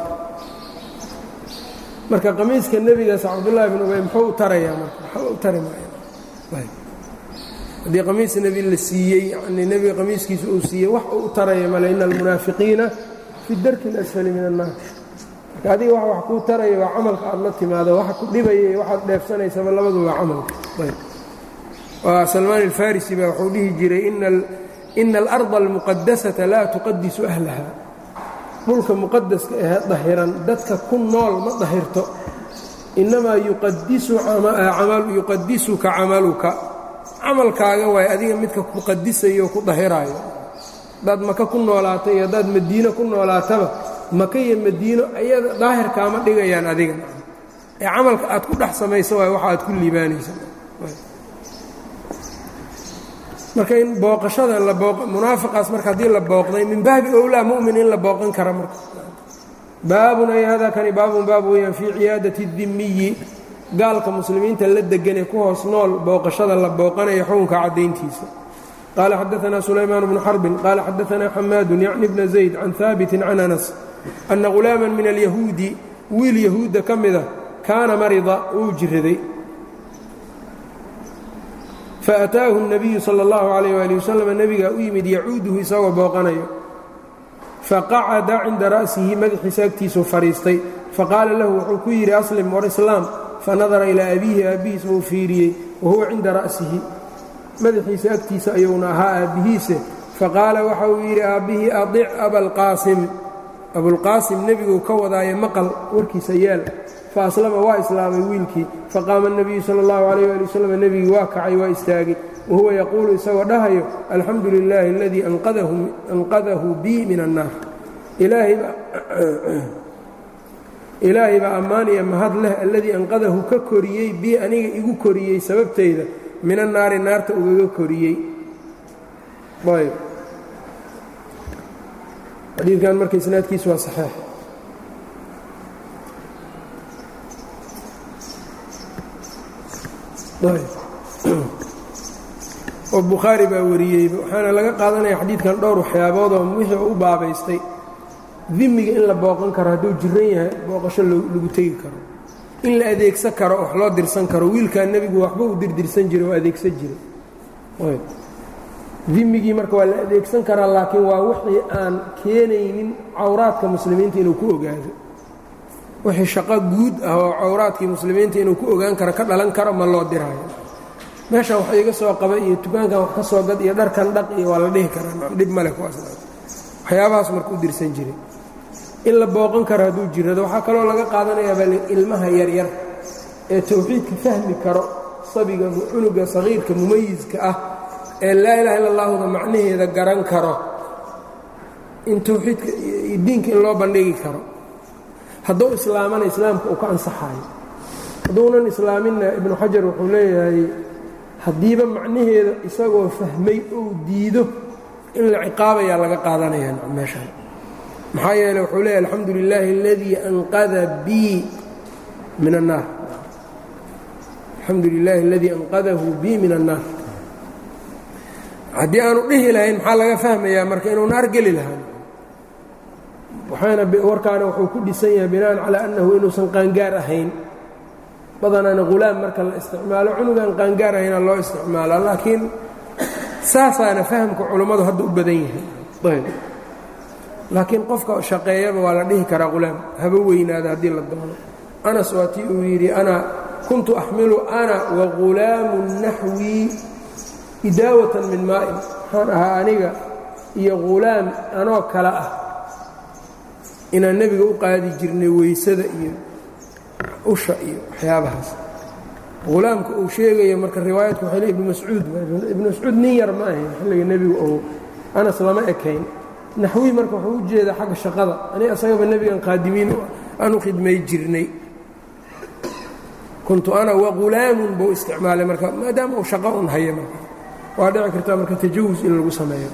marka qamiiska nebigaas cabdullaahi bin ubay muxuu u tarayaa marka waxba u tari maaya haddii qamiis nebi la siiyey yanii nebiga qamiiskiisa uu siiyey wax uu u taraya male ina almunaafiqiina fi darki اlasfali min annaar marka adiga wax wax kuu taraya waa camalka aad la timaado waxa ku dhibaya waxaad dheefsanaysaba labadu waa camalka ayb salmaan alfarisi baa wuxuu dhihi jiray ina alarda almuqadasata laa tuqadisu ahlaha dhulka muqadaska ahee dahiran dadka ku nool ma dahirto innamaa yuqadisuka camaluka camalkaaga waay adiga midka ku qadisayo ku dahiraayo haddaad maka ku noolaato iyo haddaad madiino ku noolaataba maka iyo madiino ayada daahirkaama dhigayaan adiga ee camalka aad ku dhex samayso waay waxa aad ku liibaanaysa marka in booqashada munaafiqaas marka haddii la booqday min baabi owlaa mu'min in la booqan kara marka baabun ay hada kani baabun baab weeyaan fii ciyaadati dimiyi gaalka muslimiinta la deganee ku hoos nool booqashada la booqanaya xukunka caddayntiisa qaala xadaanaa sulaymaan bnu xarbin qaala xadaanaa xamaadun yacni bna zayd can haabitin can anas anna ghulaaman min alyahuudi wiil yahuudda ka mida kaana marida uu jiraday faataahu الnabiyu salى اllahu عalayh ali wasalam nebigaa u yimid yacuuduhu isagoo booqanayo faqacada cinda ra'sihi madaxiisa agtiisuu fadhiistay faqaala lahu wuxuu ku yidhi aslim war islaam fanadara ilaa abiihi aabbihiisa uu fiiriyey wahuwa cinda ra'sihi madaxiisa agtiisa ayuuna ahaa aabbihiise faqaala waxa uu yidhi aabbihii adic abalqaasim abulqaasim nebiguu ka wadaaye maqal warkiisa yeel faaslama waa islaamay wiilkii faqaama الnabiyu salى اllahu عalayh ali wasalam nebigii waa kacay waa istaagay wahuwa yaquulu isagoo dhahayo alxamdu lilaahi aladii anqadahu bii min annaar ilaahay baa ammaan iyo mahad leh alladii anqadahu ka koriyey bii aniga igu koriyey sababtayda min annaari naarta ugaga koriyey ayb xadiidkan marka isnaadkiisu waa saxeix oo bukhaari baa wariyeyba waxaana laga qaadanaya xadiidkan dhowr waxyaaboodoo wixii u baabaystay dimiga in la booqan karo hadduu jiran yahay booqasho lagu tegi karo in la adeegsan karo wax loo dirsan karo wiilkaa nebigu waxba u dirdirsan jiray oo adeegsan jiray dimigii marka waa la adeegsan karaa laakiin waa wixii aan keenaynin cawraadka muslimiinta inuu ku ogaado wixii shaqo guud ah oo cawraadkii muslimiinta inuu ku ogaan karo ka dhalan karo ma loo diraayo meeshan wax iga soo qaba iyo dukaankan wax ka soo gad iyo dharkan dhaq iyo waa la dhihi karaa dhib male kuwaas waxyaabahaas marka u dirsan jiray in la booqan karo hadduu jirado waxaa kaloo laga qaadanayaaba ilmaha yaryar ee tawxiidka fahmi karo sabiga cunuga sagiirka mumayiska ah ee laa ilaha illa allahuda macnaheeda garan karo in tawxiidka diinka in loo bandhigi karo hadduu islaamana islaamka uu ka ansaxaayo hadduunan islaaminna ibnu xajar wuxuu leeyahay haddiiba macnaheeda isagoo fahmay ou diido in la ciqaabayaa laga qaadanayaa meeshaan maxaa yeele wuxuu leeyahy alxamdu lilaahi aladii anqada bii min annaar alxamdu lilaahi aladii anqadahu bii min annaar haddii aanu dhihi lahayn maxaa laga fahmayaa marka inuu naar geli lahaa waxaana warkaana wuxuu ku dhisan yahay binaan calaa annahu inuusan qaangaar ahayn badanaana hulaam marka la isticmaalo cunugaan qaangaar ahayna loo isticmaala laakiin saasaana fahamka culummadu hadda u badan yahay ayb laakiin qofka shaqeeyaba waa la dhihi karaa hulaam haba weynaada haddii la doono anas waa tii uu yidhi ana kuntu axmilu ana wa ghulaamu naxwii idaawatan min maa'in waxaan ahaa aniga iyo hulaam anoo kale ah inaan nebiga u qaadi jirnay weysada iyo usha iyo waxyaabahaas hulaamka uu sheegaya marka riwaayadku waxay le ibnu mascuud ibnu mascuud nin yar ma ahayn xilliga nebigu ou anas lama ekayn naxwii marka wuxuu u jeedaa xagga shaqada ani asagaba nebigan qaadimiin aan u khidmay jirnay kuntu ana wahulaamun buu isticmaalay marka maadaama uu shaqo un haya marka waa dhici kartaa marka tajawus in lagu sameeyo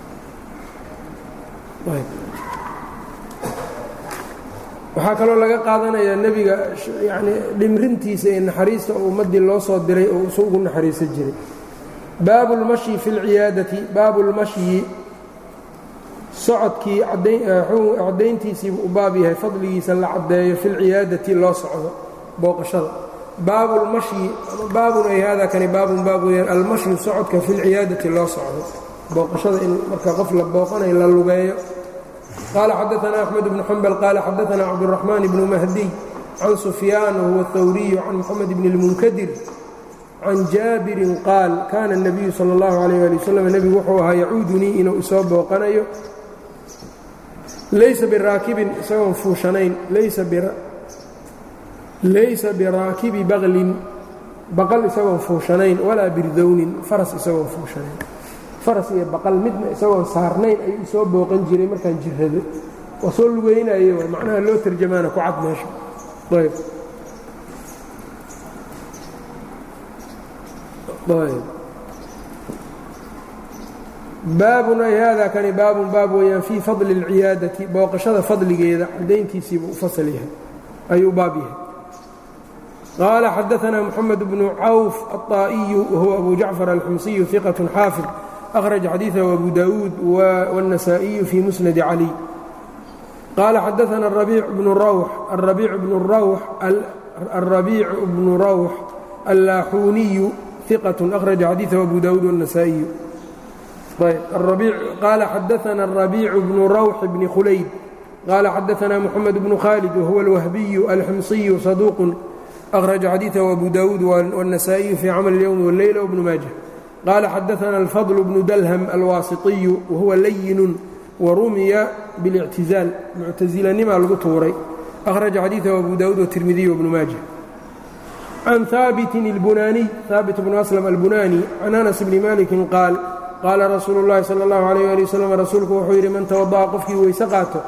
waxaa kaloo laga qaadanayaa nebiga yani dhimrintiisa iyo naxariista oo ummaddii loo soo diray oo usu ugu naxariisan jiray baabu اlmashyi fi اlciyaadati baabu اlmashyi socodkii caddayntiisiibuu u baab yahay fadligiisa la caddeeyo fi lciyaadati loo socdo booqashada baabu lmashyi baabun ay hada kani baabun baab weyaan almashyu socodka fi lciyaadati loo socdo booqashada in marka qof la booqanayo la lugeeyo qaala xadaana axmed bnu xambal qaala xadaana cabduraxmaan bnu mahdiy can sufyaan wahuwa اthawriyu can moxamed bni اlmunkadir can jaabirin qaal kaana الnabiyu salى اllahu alayh ali wasalam nebigu wuxuu ahaa yacuudunii inuu isoo booqanayo laysa biraakibin isagoon fuushanayn laysa biraakibi baklin baqal isagoon fuushanayn walaa birdownin faras isagoon fuushanayn faras iyo baqal midna isagoon saarnayn ayuu isoo booqan jiray markaan jirrado waa soo lugeynaye waa macnaha loo tarjamaana ku cad meesha ayb ayb baabun ay haadaa kani baabun baab weeyaan fii fadli اlciyaadati booqashada fadligeeda cadayntiisiibuu u fasal yahay ayuu baab yahay qaala xadaanaa moxamed bnu cawf aلطaa'iyu wahuwa abu jacfar alxumsiyu iqaة xaafid akhraja xadiiثahu abu dawuud wالنasaaئiyu fii musnadi cali qaala xadaana arabiic bnu rawx allaaxuuniyu iqaة akhraja xadiiثahu abu dawuud wالنasaaئiyu qaala xadaana الrabiic bnu rawx bni khulayd qaala xadaana moxamed bnu khaalid wahuwa alwahbiyu alximsiyu saduuq akhraja xadiiثahu abu dawuud wالنasaaئiyu fii camal اlyowm wاlleyla wbnu maaja qaala xadaana alfadl bnu dalhm alwaasiطiyu wahuwa layinun warumiya biاlictizaal muctasilanimaa lagu tuuray akhraja xadiiثahu abu dawuud wالtirmidiy wbnu maaja can haabitin اlbunaaniy haabit bnu aslam albunani can anas bni maliki qaal qaala rasuulu اllahi salى اllahu عalيh ali waslm rasuulku wuxuu yidhi man tawada'a qofkii weyse qaato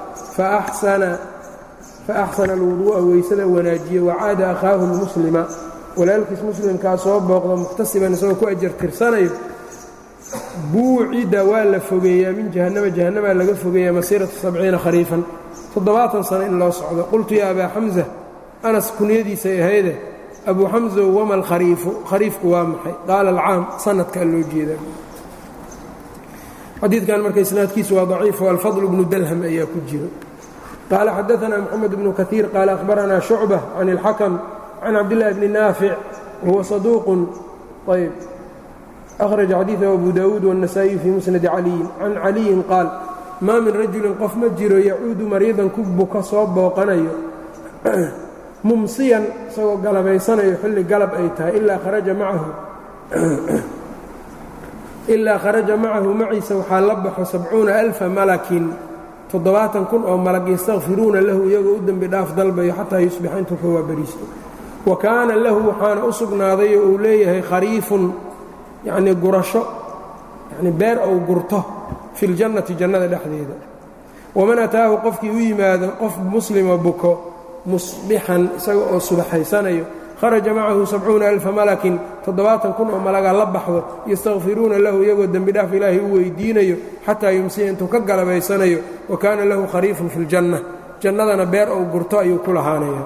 faaxsana alwuduu'a weysada wanaajiye wacaada akhaahu اlmuslima walaalkiis muslimkaa soo booqdo muxtasiban isagoo ku ajar tirsanayo buucida waa la fogeeyaa min jahannama jahannamaa laga fogeeyaa masiirata sabciina khariifan toddobaatan sano in loo socdo qultu yaa abaa xamsa anas kunyadiisay ahayde abuu xamsow wama alkhariifu khariifku waa maxay qaala alcaam sanadkaa loo jeedaa xadiidkan marka isnaadkiisu waa daciif alfadl bnu dalham ayaa ku jiro qaala xadaana moxamed bnu kaiir qaala ahbaranaa shucba can اlxakm can cabdillahi bni naafic wahuwa saduuqun ayb akhraja xadiiثahu abu dawuud wالنasaaئiyu fii musnadi caliyin can caliyin qaal maa min rajulin qof ma jiro yacuudu mariidan ku buka soo booqanayo mumsiyan isagoo galabaysanayo xilli galab ay tahay ilaa kharaja macahu ilaa kharaja macahu maciisa waxaa la baxo sabcuuna alfa malakin toddobaatan kun oo malag yastakfiruuna lahu iyagoo u dembi dhaaf dalbayo xataa yusbixa intuu ka waabariisto wa kaana lahu waxaana u sugnaaday oo uu leeyahay khariifun yacnii gurasho yacnii beer ou gurto fi ljannati jannada dhexdeeda waman ataahu qofkii u yimaado qof muslima buko musbixan isaga oo subaxaysanayo kharaja macahu sabcuuna alfa malakin toddobaatan kun oo malagaa la baxdo yastakfiruuna lahu iyagoo dembi dhaaf ilaahay u weydiinayo xataa yumsiya intuu ka galabaysanayo wa kaana lahu khariifun fi ljanna jannadana beer ou gurto ayuu ku lahaanaya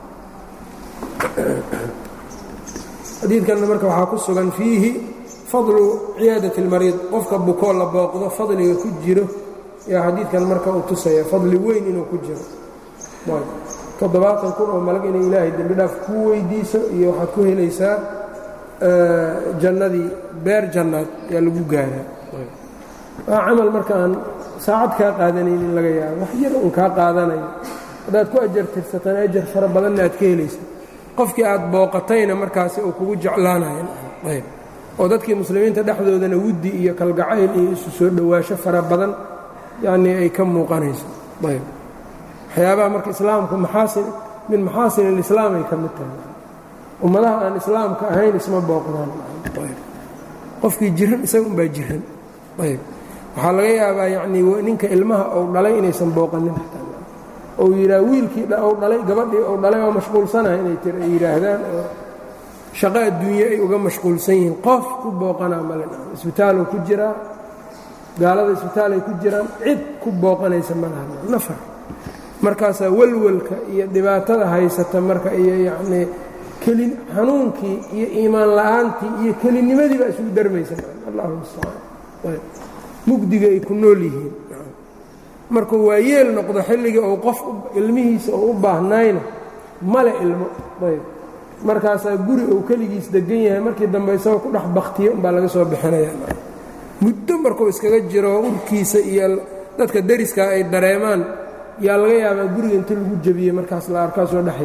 xadiidkanna marka waxaa ku sugan fiihi fadlu ciyaadati اlmariid qofka bukoo la booqdo fadliga ku jiro yaa xadiidkan marka uu tusaya fadli weyn inuu ku jiro toddobaatan kun oo malag inay ilaahay dembi dhaaf kuu weydiiso iyo waxaad ku helaysaa jannadii beer jannaad yaa lagu gaaraa waa camal marka aan saacad kaa qaadanayn in laga yaabo wax yar un kaa qaadanayo haddaad ku ajar tirsatana ajar fara badanna aad ka helaysa qofkii aad booqatayna markaasi uu kugu jeclaanayo ayb oo dadkii muslimiinta dhexdoodana wuddi iyo kalgacayl iyo isu soo dhowaasho fara badan yacnii ay ka muuqanayso ayb waxyaabaha marka islaamku maxaasin min maxaasin alislaam ay ka mid tahay ummadaha aan islaamka ahayn isma booqdaan qofkii jiran isaga unbaa jiran ayb waxaa laga yaabaa yacnii ninka ilmaha ou dhalay inaysan booqanin ou yidhaah wiilkii ou dhalay gabadhii ou dhalay oo mashquulsanaha inay tir ay yidhaahdaan oo shaqo adduunye ay uga mashquulsan yihiin qof ku booqanaa male isbitaaluu ku jiraa gaalada isbitaalay ku jiraan cid ku booqanaysa ma laha nafar markaasaa walwalka iyo dhibaatada haysata marka iyo yacnii keli xanuunkii iyo iimaan la'aantii iyo kelinimadii baa isugu darmaysa allahu mustacaan mugdiga ay ku nool yihiin markuu waa yeel noqdo xilligii uu qof ilmihiisa uu u baahnayna male ilmo ayb markaasaa guri uu keligiis degan yahay markii dambe isagoo ku dhex baktiyo umbaa laga soo bixinaya muddo markuu iskaga jiro urkiisa iyo dadka deriskaa ay dareemaan yaa laga yaabaa guriga inta lagu jebiyey markaas la arkaa soo dhex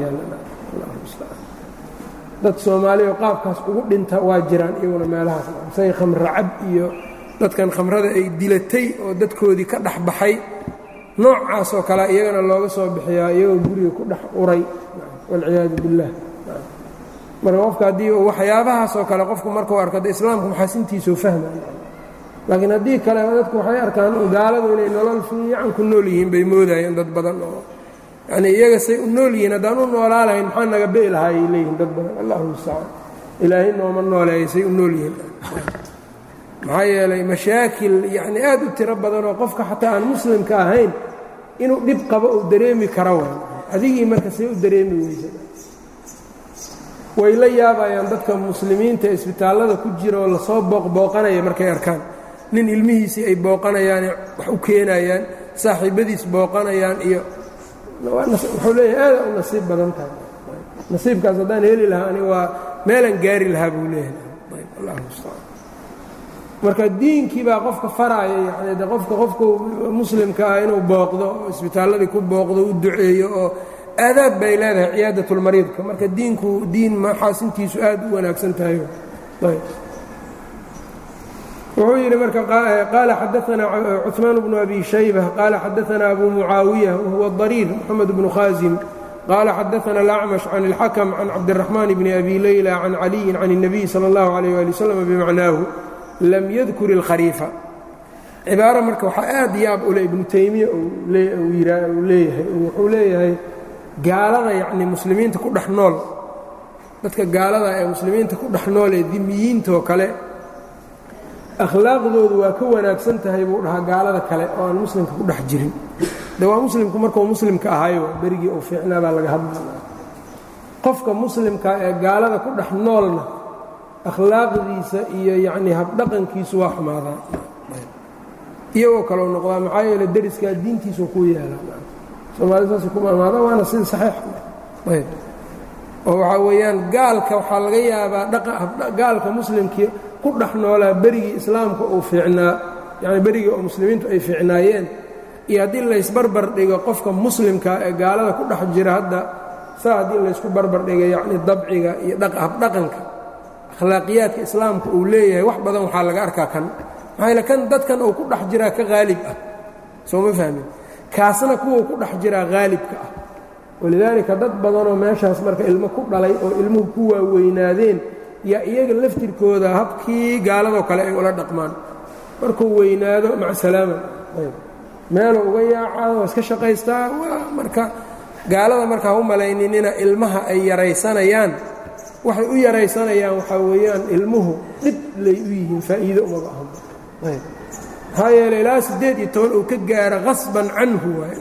yaaldad soomaaliya oo qaabkaas ugu dhinta waa jiraan iyaguna meelahaas say khamracab iyo dadkan khamrada ay dilatay oo dadkoodii ka dhex baxay noocaasoo kale iyagana looga soo bixiyaa iyagoo guriga ku dhex uray walciyaadu biاllah marka qofka haddii waxyaabahaasoo kale qofku markuu arko de islaamku maxaasintiisuu fahmay laakiin haddii kale dadku waxay arkaan gaaladu inay nolol fiican ku nool yihiin bay moodayeen dad badan oo yanii iyaga say u nool yihiin haddaan u noolaa lahayn maxaa naga be'i lahaa ayay leeyihiin dad badan allahu mustacaan ilaahay nooma nooleeya say u nool yihiin maxaa yeelay mashaakil yacni aad u tiro badanoo qofka xataa aan muslimka ahayn inuu dhib qabo uu dareemi kara way adigii marka say u dareemi weysa way la yaabayaan dadka muslimiinta isbitaallada ku jira oo lasoo booqbooqanaya markay arkaan nin ilmihiisii ay booqanayaane wax u keenayaan saaxiibbadiis booqanayaan iyo wuxuu leeyahay aada u nasiib badan tahay nasiibkaas haddaan heli lahaa ani waa meelaan gaari lahaa buu leeyahay allah mustacaan marka diinkii baa qofka faraaya yani de qofka qofku muslimka ah inuu booqdo oo isbitaalladii ku booqdo u duceeyo oo aadaab bay leedahay ciyaadatulmariidka marka diinku diin maxaasintiisu aad u wanaagsan tahay wuxuu yidhi marka qaala xadaanaa cuثmaan bnu abi shayba qaala xadaanaa abu mucaawiya wahuwa dariir moxamed bnu khaasim qaala xadaana alacmash can اlxakm can cabdiraxmaan bni abi leyla can caliyin can الnabiy salى اllahu عalيh ali wslam bimacnaahu lam yadkur اlkhariifa cibaaro marka waxaa aad yaab ule ibnu taymiya uu leeyahay wuxuu leeyahay gaalada yacni muslimiinta ku dhex nool dadka gaalada ee muslimiinta ku dhex nool ee dimiyiintoo kale akhlaaqdoodu waa ka wanaagsan tahay buu dhahaa gaalada kale oo aan muslimka ku dhex jirin de waa muslimku markuu muslimka ahayo berigii uu fiicnaa baa laga hadlaya qofka muslimka ee gaalada ku dhex noolna akhlaaqdiisa iyo yacnii habdhaqankiisu waa xumaadaa iyagoo kaleu noqdaa maxaa yeele deriskaa diintiisu ku yeelaa soomaalida saasay ku maamaada waana sida saxiix ayb oo waxaa weeyaan gaalka waxaa laga yaabaa gaalka muslimkii ku dhex noolaa berigii islaamka uu fiicnaa yacni berigii oo muslimiintu ay fiicnaayeen iyo haddii laysbarbar dhigo qofka muslimka ee gaalada ku dhex jira hadda saa haddii laysku barbar dhiga yacni dabciga iyo habdhaqanka akhlaaqiyaadka islaamka uu leeyahay wax badan waxaa laga arkaa kan maxaa yaele kan dadkan uu ku dhex jiraa ka haalib ah soo ma fahmin kaasna kuwau ku dhex jiraa haalibka ah walidaalika dad badanoo meeshaas marka ilmo ku dhalay oo ilmuhu ku waaweynaadeen yaa iyaga laftirkooda habkii gaaladoo kale ay ula dhaqmaan markuu weynaado maca salaama meeluu uga yaacaa waa iska shaqaystaa waa marka gaalada marka ha u malayninina ilmaha ay yaraysanayaan waxay u yaraysanayaan waxaa weeyaan ilmuhu dhib lay u yihiin faa'iido umaga ahan maxaa yeele ilaa siddeed iyo toban uu ka gaaro qasban canhu waay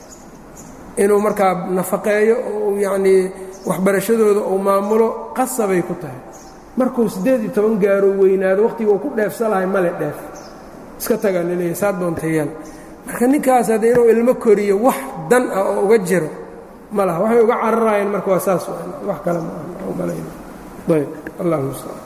inuu markaa nafaqeeyo oo yacnii waxbarashadooda uu maamulo qasabay ku tahay markuu siddeed iyo toban gaaro weynaado wakhtiga uu ku dheefsa lahay male dheef iska tagaa laleeyahy saa doontayaan marka ninkaas hadde inuu ilmo koriyo wax dan ah oo uga jiro ma laha waxay uga cararaayeen marka waa saas wax kale ma aha malayno ayb allah mustacaan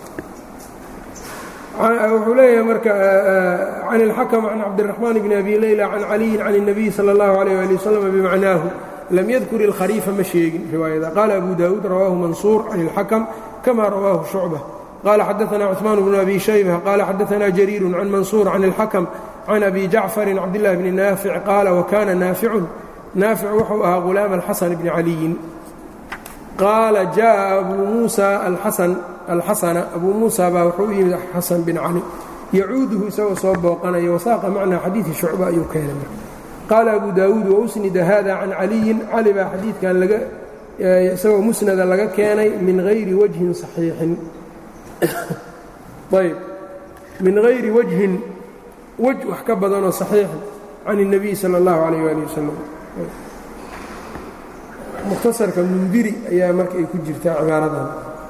wuxuu leeyahay marka can اlxakm can cabdالرaحmaan bn abi layla can caliyin can الnabiy salى اllahu عalيه ali wslam bimacnaahu lam yadkur اlkhariifa ma sheegin riwaayada qaala abu dawuud rawaahu mansuur can اlxakm kama rawaahu shucbة qala xadaثna cثmaan bnu abi shaybة qala xadaثna jariir can mansuur can اlxakm can abi jacfari cabdالlah bni naafic qaala wakana naaficun naafic wuxuu ahaa gulaama اlxasan bni caliyin qaala jaءa abu muusa alxasana abuu muusa baa wuxuu u yimid xasan bin cali yacuuduhu isagoo soo booqanaya wasaaqa macnaa xadiidi shucba ayuu keenay marka qaala abu daawuud wausnida hada can caliyin cali baa xadiidkan laga isagoo musnada laga keenay min hayri wajhin saxiixin ayb min hayri wajhin wej wax ka badanoo saxiixin can الnabiy salى اllahu alayh ali wasalam mukhtasarka mundiri ayaa marka ay ku jirtaa cibaaradan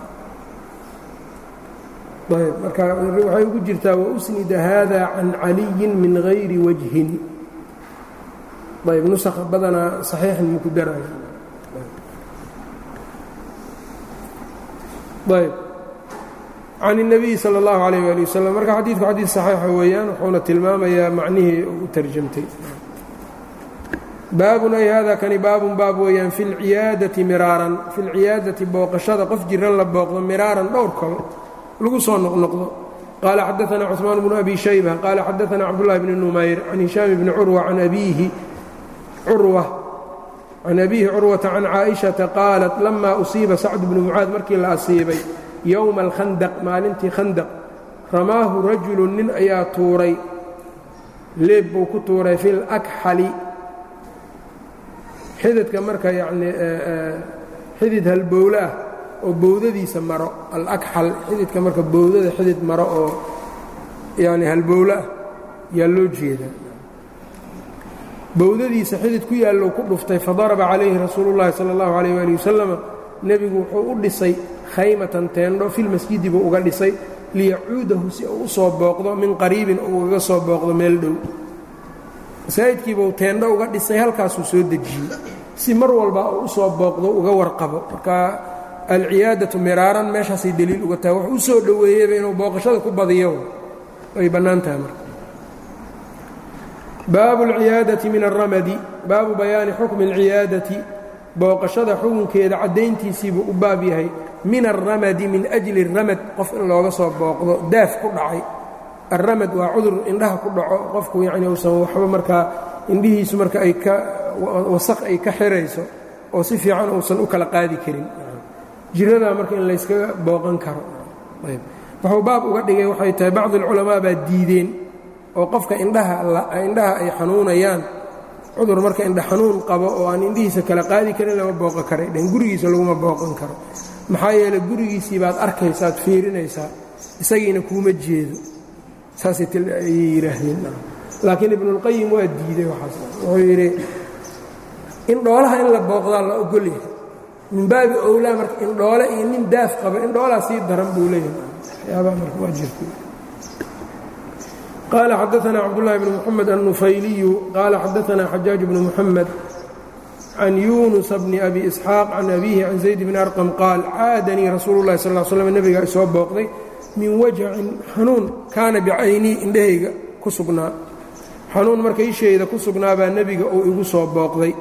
ayb marka waxay ugu jirtaa wausnida hada can caliyin min hayri wajhin ayb nusakha badanaa saxiixin maku daraayo ayb can الnabiyi salى اllahu alayh ali wasalam marka xadiidku xadiid saxiixa weeyaan wuxuuna tilmaamayaa macnihii u tarjamtay baabun ay hada kani baabun baab weeyaan fi اlciyaadati miraaran fi اlciyaadati booqashada qof jiran la booqdo miraaran dhowr kol lagu soo noqnoqdo qaala xadaثna cثmaan bnu abi shayba qaala xadaثna cabdالlahi bni numayr can hishaam bni curwa can abiihi curwa can abiihi curwata can caaئiشhaةa qaalat lama usiiba sacd bnu mucaad markii la asiibay yowma alkhandaq maalintii khandaq ramaahu rajulu nin ayaa tuuray leeb buu ku tuuray fi lakxali xididka marka yacnii xidid halbowle ah oo bowdadiisa maro alakxal xididka marka bowdada xidid maro oo yani halbowle ah yaa loo jeedaa bowdadiisa xidid ku yaallow ku dhuftay fadaraba calayhi rasuulu llahi sala allahu alayh waali wasalama nebigu wuxuu u dhisay khaymatan teendho filmasjidi buu uga dhisay liyacuudahu si uu u soo booqdo min qariibin uu uga soo booqdo meel dhow masaajidkiibuu teendho uga dhisay halkaasuu soo dejiyey si mar walba uu u soo booqdo uga warqabo marka alciyaadatu miraaran meeshaasay deliil uga tahay wuxuu u soo dhoweeyeyba inuu booqashada ku badiyo way bannaan tahay marka baabu alciyaadati min alramadi baabu bayaani xukmi alciyaadati booqashada xukunkeeda caddayntiisiibuu u baab yahay min alramadi min ajli ramad qof in looga soo booqdo daaf ku dhacay alramad waa cudur indhaha ku dhaco qofku yacni uusan waxba markaa indhihiisu marka ay ka wasaq ay ka xirayso oo si fiican uusan u kala qaadi karin jiradaa marka in layskaga booqan karo wuxuu baab uga dhigay waxay tahay bacdi alculamaa baa diideen oo qofka indhaha indhaha ay xanuunayaan cudur marka indha xanuun qabo oo aan indhihiisa kala qaadi karin lama booqan karay dhen gurigiisa laguma booqan karo maxaa yeeley gurigiisii baad arkaysaad fiirinaysaa isagiina kuuma jeedo saasay yidhaahdeen laakiin ibnuulqayim waa diiday waxaas wuxuu yidhi indhoolaha in la booqdaa la ogol yahay min baabi owlaa marka indhoole iyo nin daaf qaba indhoolaa sii daran buu leeyahay waxyaabaha marka waa jirta qaala xadaثna cabdالlahi bn mxamed الnufayliyu qaala xadaثna xajaaج bn mxamed can yunus bni abi isxaaq can abihi can zayd bni arqam qaal caadanii rasuulu اlahi sal ا slm nebigaa isoo booqday min wajacin xanuun kaana bicaynii indhahayga ku sugnaa xanuun marka ishayda ku sugnaabaa nebiga uu igu soo booqday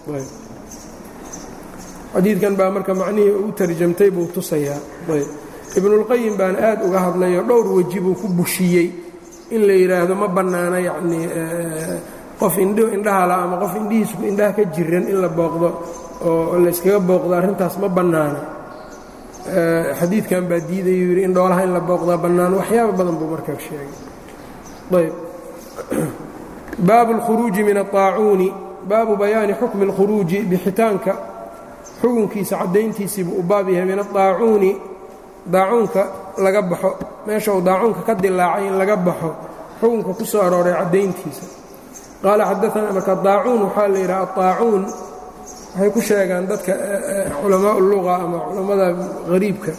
xadiidkan baa marka macnihii u tarjamtay buu tusayaa ibnuاlqayim baan aad uga hadlayoo dhowr weji buu ku bushiyey in la yidhaahdo ma bannaana yacnii qof indh indhahala ama qof indhihiisu indhaha ka jiran in la booqdo oo layskaga booqdo arrintaas ma bannaana xadiidkan baa diidayuu yidhi in dhoolaha in la booqdaa bannaan waxyaaba badan buu markaa sheegay ayb baabu اlkhuruuji min aلطaacuuni baabu bayaani xukmi اlkhuruuji bixitaanka xukunkiisa caddayntiisiibuu u baab yahay min aلطaacuuni daacuunka laga baxo meesha uu daacuunka ka dilaacay in laga baxo xukunka ku soo arooray caddayntiisa qaala xadaana marka daacuun waxaa la yidhaha aطaacuun waxay ku sheegaan dadka culamaa luga ama culammada hariibka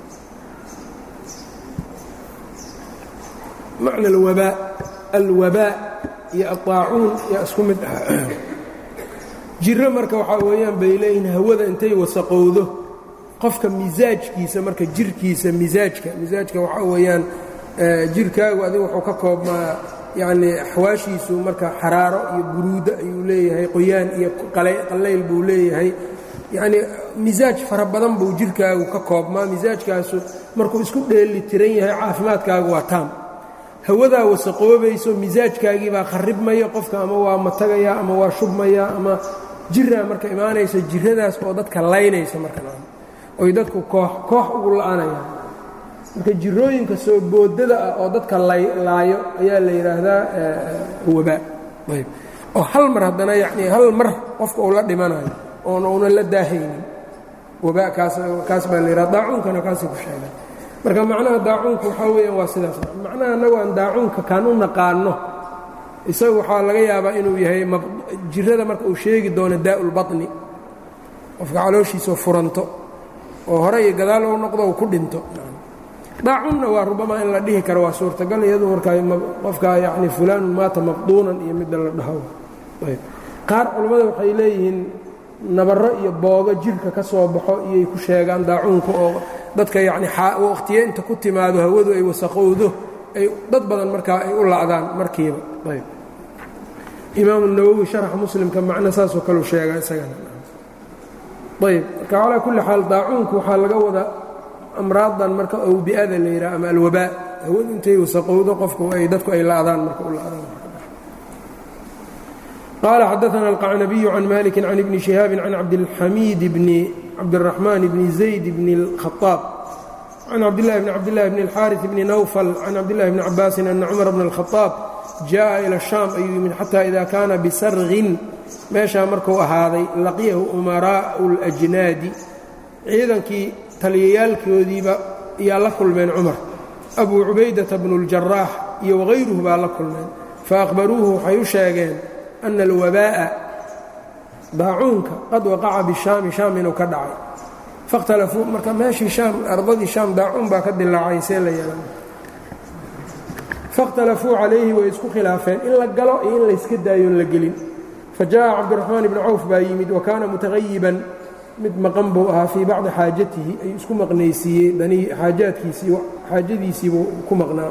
macna alwabaa alwabaa iyo aطaacuun yaa isku mid ah jiro marka waxaa weeyaan bay leeyihiin hawada intay wasaqowdo qofka misaajkiisa marka jirkiisa misaajka misaajka waxaa weeyaan jirkaagu adiga wuxuu ka koobmaa yacnii axwaashiisu marka xaraaro iyo buruudo ayuu leeyahay qoyaan iyo qallayl buu leeyahay yacnii misaaj fara badan buu jirkaagu ka koobmaa misaajkaasu markuu isku dheeli tiran yahay caafimaadkaagu waa taam hawadaa wasaqoobayso misaajkaagii baa kharribmaya qofka ama waa matagaya ama waa shubmaya ama jiraa marka imaanaysa jiradaas oo dadka laynaysa marka oy dadku koox koox ugu la'anayaan marka jirooyinka soo boodada ah oo dadka laayo ayaa la yidhaahdaa wabaa ayb oo hal mar haddana yacnii hal mar qofka uu la dhimanayo oon una la daahaynin wabaa kaas kaas baa la yidhahda daacuunkana kaasay ku sheegaan marka macnaha daacuunka waxaa weeyaan waa sidaas macnaha annagu aan daacuunka kaan u naqaanno isaga waxaa laga yaabaa inuu yahay jirada marka uu sheegi doono daa'ulbaطni qofka calooshiisao furanto oo hore iyo gadaal ou noqdo u ku dhinto daacunna waa rubamaa in la dhihi karo waa suurtagal iyadu markaa qofkaa yacni fulaanun maata maqduunan iyo midda la dhaho ayb qaar culammada waxay leeyihiin nabarro iyo boogo jirka ka soo baxo iyay ku sheegaan daacuunka oo dadka yacni waqtiye inta ku timaado hawadu ay wasaqowdo ay dad badan markaa ay u la'daan markiiba ayb imaamu nawowi sharaxa muslimka macno saasoo kaleu sheega isagana ayb marka calaa kulli xaal daacuunku waxaa laga wada amraadan marka awbi'ada la yidhaha ama alwabaa hawadu intay wasaqowdo qofku ay dadku ay la'daan marka u la'daan qال xdثna الqacnabiي عan maliki عan ibni شihaabi can cabdالxamiid bni cabdالرaحman bni زayd bni الkhaطاab can cabdالlahi bni cabdالlahi bni الxاariث bni nawfl can cabdالlahi bni cabaasi ana cmar bn الkhaطاab jaءa ilى الشhaam ayuu yimid xatى ida kaana bisargin meeshaa marku ahaaday laqiyahu umaraaءu الأjnaadi ciidankii taliyayaalkoodiiba yaa la kulmeen cumar abu cubaydaةa bnu الjaraax iyo wغayruhu baa la kulmeen faأkhbaruuhu waxay u sheegeen ana alwabaa'a daacuunka qad waqaca bishaami shaam inuu ka dhacay fakhtalafuu marka meeshii shaam ardadii shaam daacuun baa ka dilaacay see la yeelan faاkhtalafuu calayhi way isku khilaafeen in la galo iyo in layska daayoon la gelin fajaءa cabdiraxmaan ibni cawf baa yimid wa kaana mutagayiban mid maqan buu ahaa fii bacdi xaajatihi ayuu isku maqnaysiiyey danii xaajaadkiisii xaajadiisiibuu ku maqnaa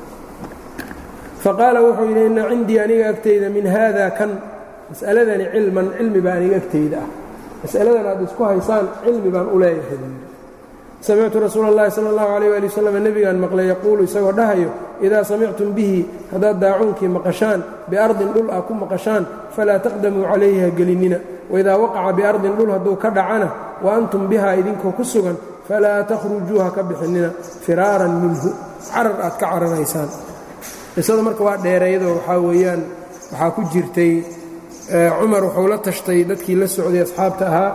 faqaala wuxuu yidhi inna cindii aniga agtayda min haada kan mas'aladani cilman cilmi baa aniga agtayda ah mas'aladan aad isku haysaan cilmi baan u leeyahay samictu rasuula اllahi sala اllahu alayh ali wasalam nebigaan maqlay yaquulu isagoo dhahayo idaa samictum bihi haddaad daacuunkii maqashaan biardin dhul ah ku maqashaan falaa taqdamuu calayhi ha gelinnina waidaa waqaca biardin dhul hadduu ka dhacana wa antum bihaa idinkoo ku sugan falaa takhrujuu ha ka bixinnina firaaran minhu carar aad ka cararaysaan qisada marka waa dheereeyadoo waxaa weeyaan waxaa ku jirtay cumar wuxuu la tashtay dadkii la socday asxaabta ahaa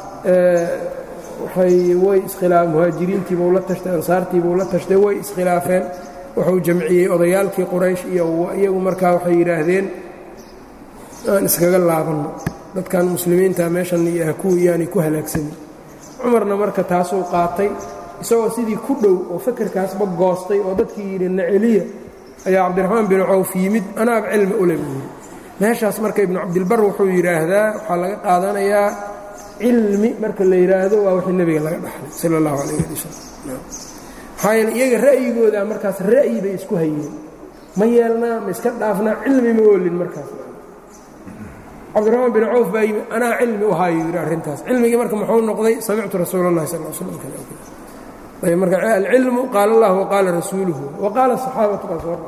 waxay way iskhilaaf muhaajiriintiibuu la tashtay ansaartiibuu la tashtay way iskhilaafeen wuxuu jamciyey odayaalkii quraysh iyo iyagu markaa waxay yidhaahdeen aan iskaga laabanno dadkan muslimiinta meeshan yaani ku halaagsamin cumarna marka taasuu qaatay isagoo sidii ku dhow oo fakerkaasba goostay oo dadkii yidhi naceliya ayaa cabdiraxmaan bin cawf yimid anaab cilmi ule buu yidhi meeshaas marka ibnu cabdilbar wuxuu yidhaahdaa waxaa laga qaadanayaa cilmi marka la yidhaahdo waa wixii nebiga laga dhaxlay sala allahu calayh ali wasalam maxaa yeele iyaga ra'yigooda markaas ra'yi bay isku hayeen ma yeelnaa ma iska dhaafnaa cilmi ma oolin markaas cabdiraxmaan bin cawf baa yimid anaa cilmi u haayo yidhi arrintaas cilmigii marka muxuu noqday samictu rasuula اllahi sal slam ayb marka alcilmu qaala allah waqaala rasuuluhu waqaala saxaabatu baa soo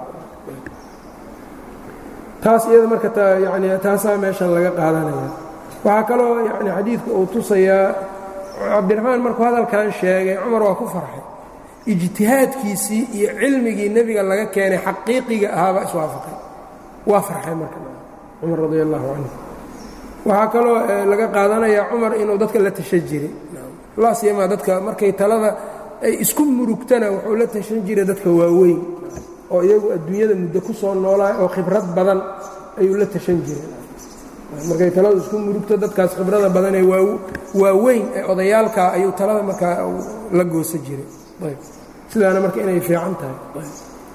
taas iyada marka yani taasaa meeshan laga qaadanaya waxaa kaloo yani xadiidku uu tusayaa cabdiraxmaan markuu hadalkan sheegay cumar waa ku farxay ijtihaadkiisii iyo cilmigii nebiga laga keenay xaqiiqiga ahaabaa iswaafaqay waa farxay marka cumar radi allahu canhu waxaa kaloo laga qaadanayaa cumar inuu dadka la tashan jiray laa siyamaa dadka markay talada ay isku murugtana wuxuu la tashan jiray dadka waaweyn oo iyagu adduunyada muddo ku soo noolaay oo khibrad badan ayuu la tashan jiray markay taladu isku murugto dadkaas khibrada badan ee waaweyn ee odayaalkaa ayuu talada markaa la goosa jiray ayb sidaana marka inay fiican tahay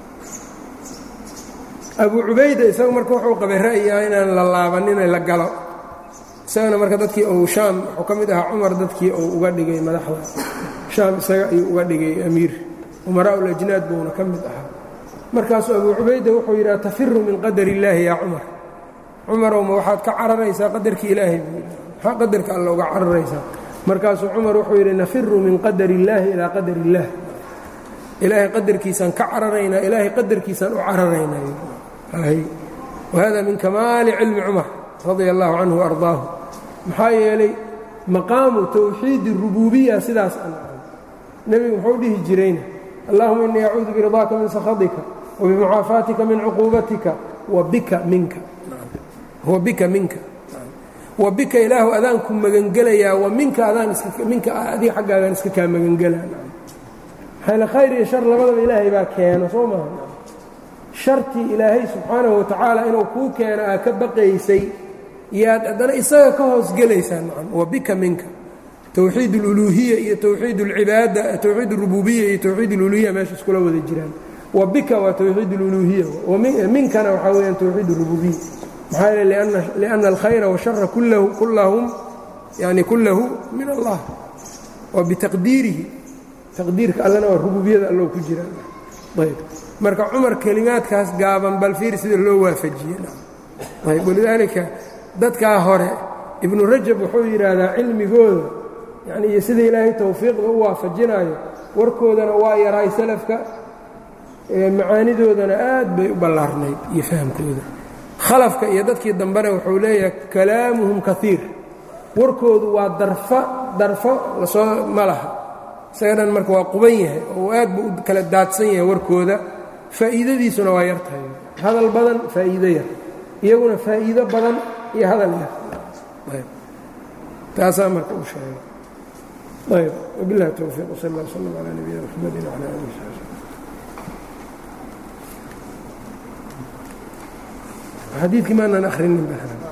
abu cubayda isagu marka wuxuu qabay ra'yiah inaan la laabaninay la galo isagana marka dadkii uu shaam wuxuu ka mid ahaa cumar dadkii uu uga dhigay madaxda shaam isaga ayuu uga dhigay amiir umaraa ulajnaad buuna ka mid ahaa markaasuu abu cubayda wuxuu yidhaha tafiru min qadar illaahi yaa cumar cumarow ma waxaad ka cararaysaa qadarkii ilaahay buu yidhi maxaa qadarka alla uga cararaysaa markaasuu cumar wuxuu yidhi nafiru min qadar illaahi ilaa qadar illaah ilaahay qadarkiisaan ka cararaynaa ilaahay qadarkiisaan u cararaynaa wahada min kamaali cilmi cumar radia allahu canhu waardaahu maxaa yeelay maqaamu towxiid rububiya sidaas aan ahay nebigu muxuu dhihi jirayna allahuma innii acuudu biridaaka min sakhatika wabimucaafaatika min cuquubatika wabika minka wabika minka wa bika ilaahu adaanku magangelayaa wa minka adaan minka adiga xaggaagaan iska kaa magangelaa maxayl khayr iyo shar labadaba ilaahay baa keeno soo maaha shartii ilaahay subxaanahu watacaala inuu kuu keeno aa ka baqaysay yaad haddana isaga ka hoosgelaysaa nacam wa bika minka towxiid اluluuhiya iyo towxiid اlcibaada towxiid اrububiya iyo towxiid اluluhiya meesha iskula wada jiraan wa bika waa towxiid اluluhiya minkana waxaa weyaan towxiid اrububiya maxaa yeele liأna alkhayra washara kullahum yani kullahu min allah wa bitaqdiirihi taqdiirka allana waa rububiyada allow ku jira ayb marka cumar kelimaadkaas gaaban bal fiir sida loo waafajiye ayb walidaalika dadkaa hore ibnu rajab wuxuu yidhaahdaa cilmigooda yani iyo sida ilaahay tawfiiqda u waafajinaayo warkoodana waa yaraay salafka macaanidoodana aad bay u ballaarnayd iyo fahamkooda khalafka iyo dadkii dambena wuxuu leeyahay kalaamuhum kaiir warkoodu waa darfa darfo lasoo ma laha isaga dhan marka waa quban yahay oo aad buu u kala daadsan yahay warkooda faa'iidadiisuna waa yar tahay hadal badan faa'iido yar iyaguna faa'iido badan iyo hadal yar taasaa marka u sheegay ayb wabilahi towfiiq wsal اllah wslm calى nabiyina mxamedi wclى alih wsabi xadiidkii maanan ahrinin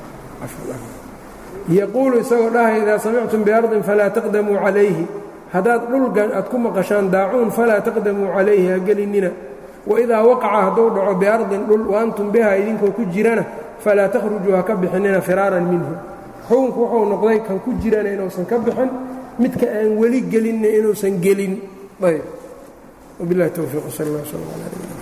yaquulu isagoo dhahay idaa samictum biardin falaa taqdamuu calayhi haddaad dhulgan aad ku maqashaan daacuun falaa taqdamuu calayhi ha gelinina waidaa waqaca hadduu dhaco biardin dhul wa antum biha idinkoo ku jirana falaa takhrujuu ha ka bixinina firaaran minhu xukunku wuxuu noqday kan ku jirana inuusan ka bixin midka aan weli gelinna inuusan gelin ayb wabilahi towfiiq sal اllah slm ala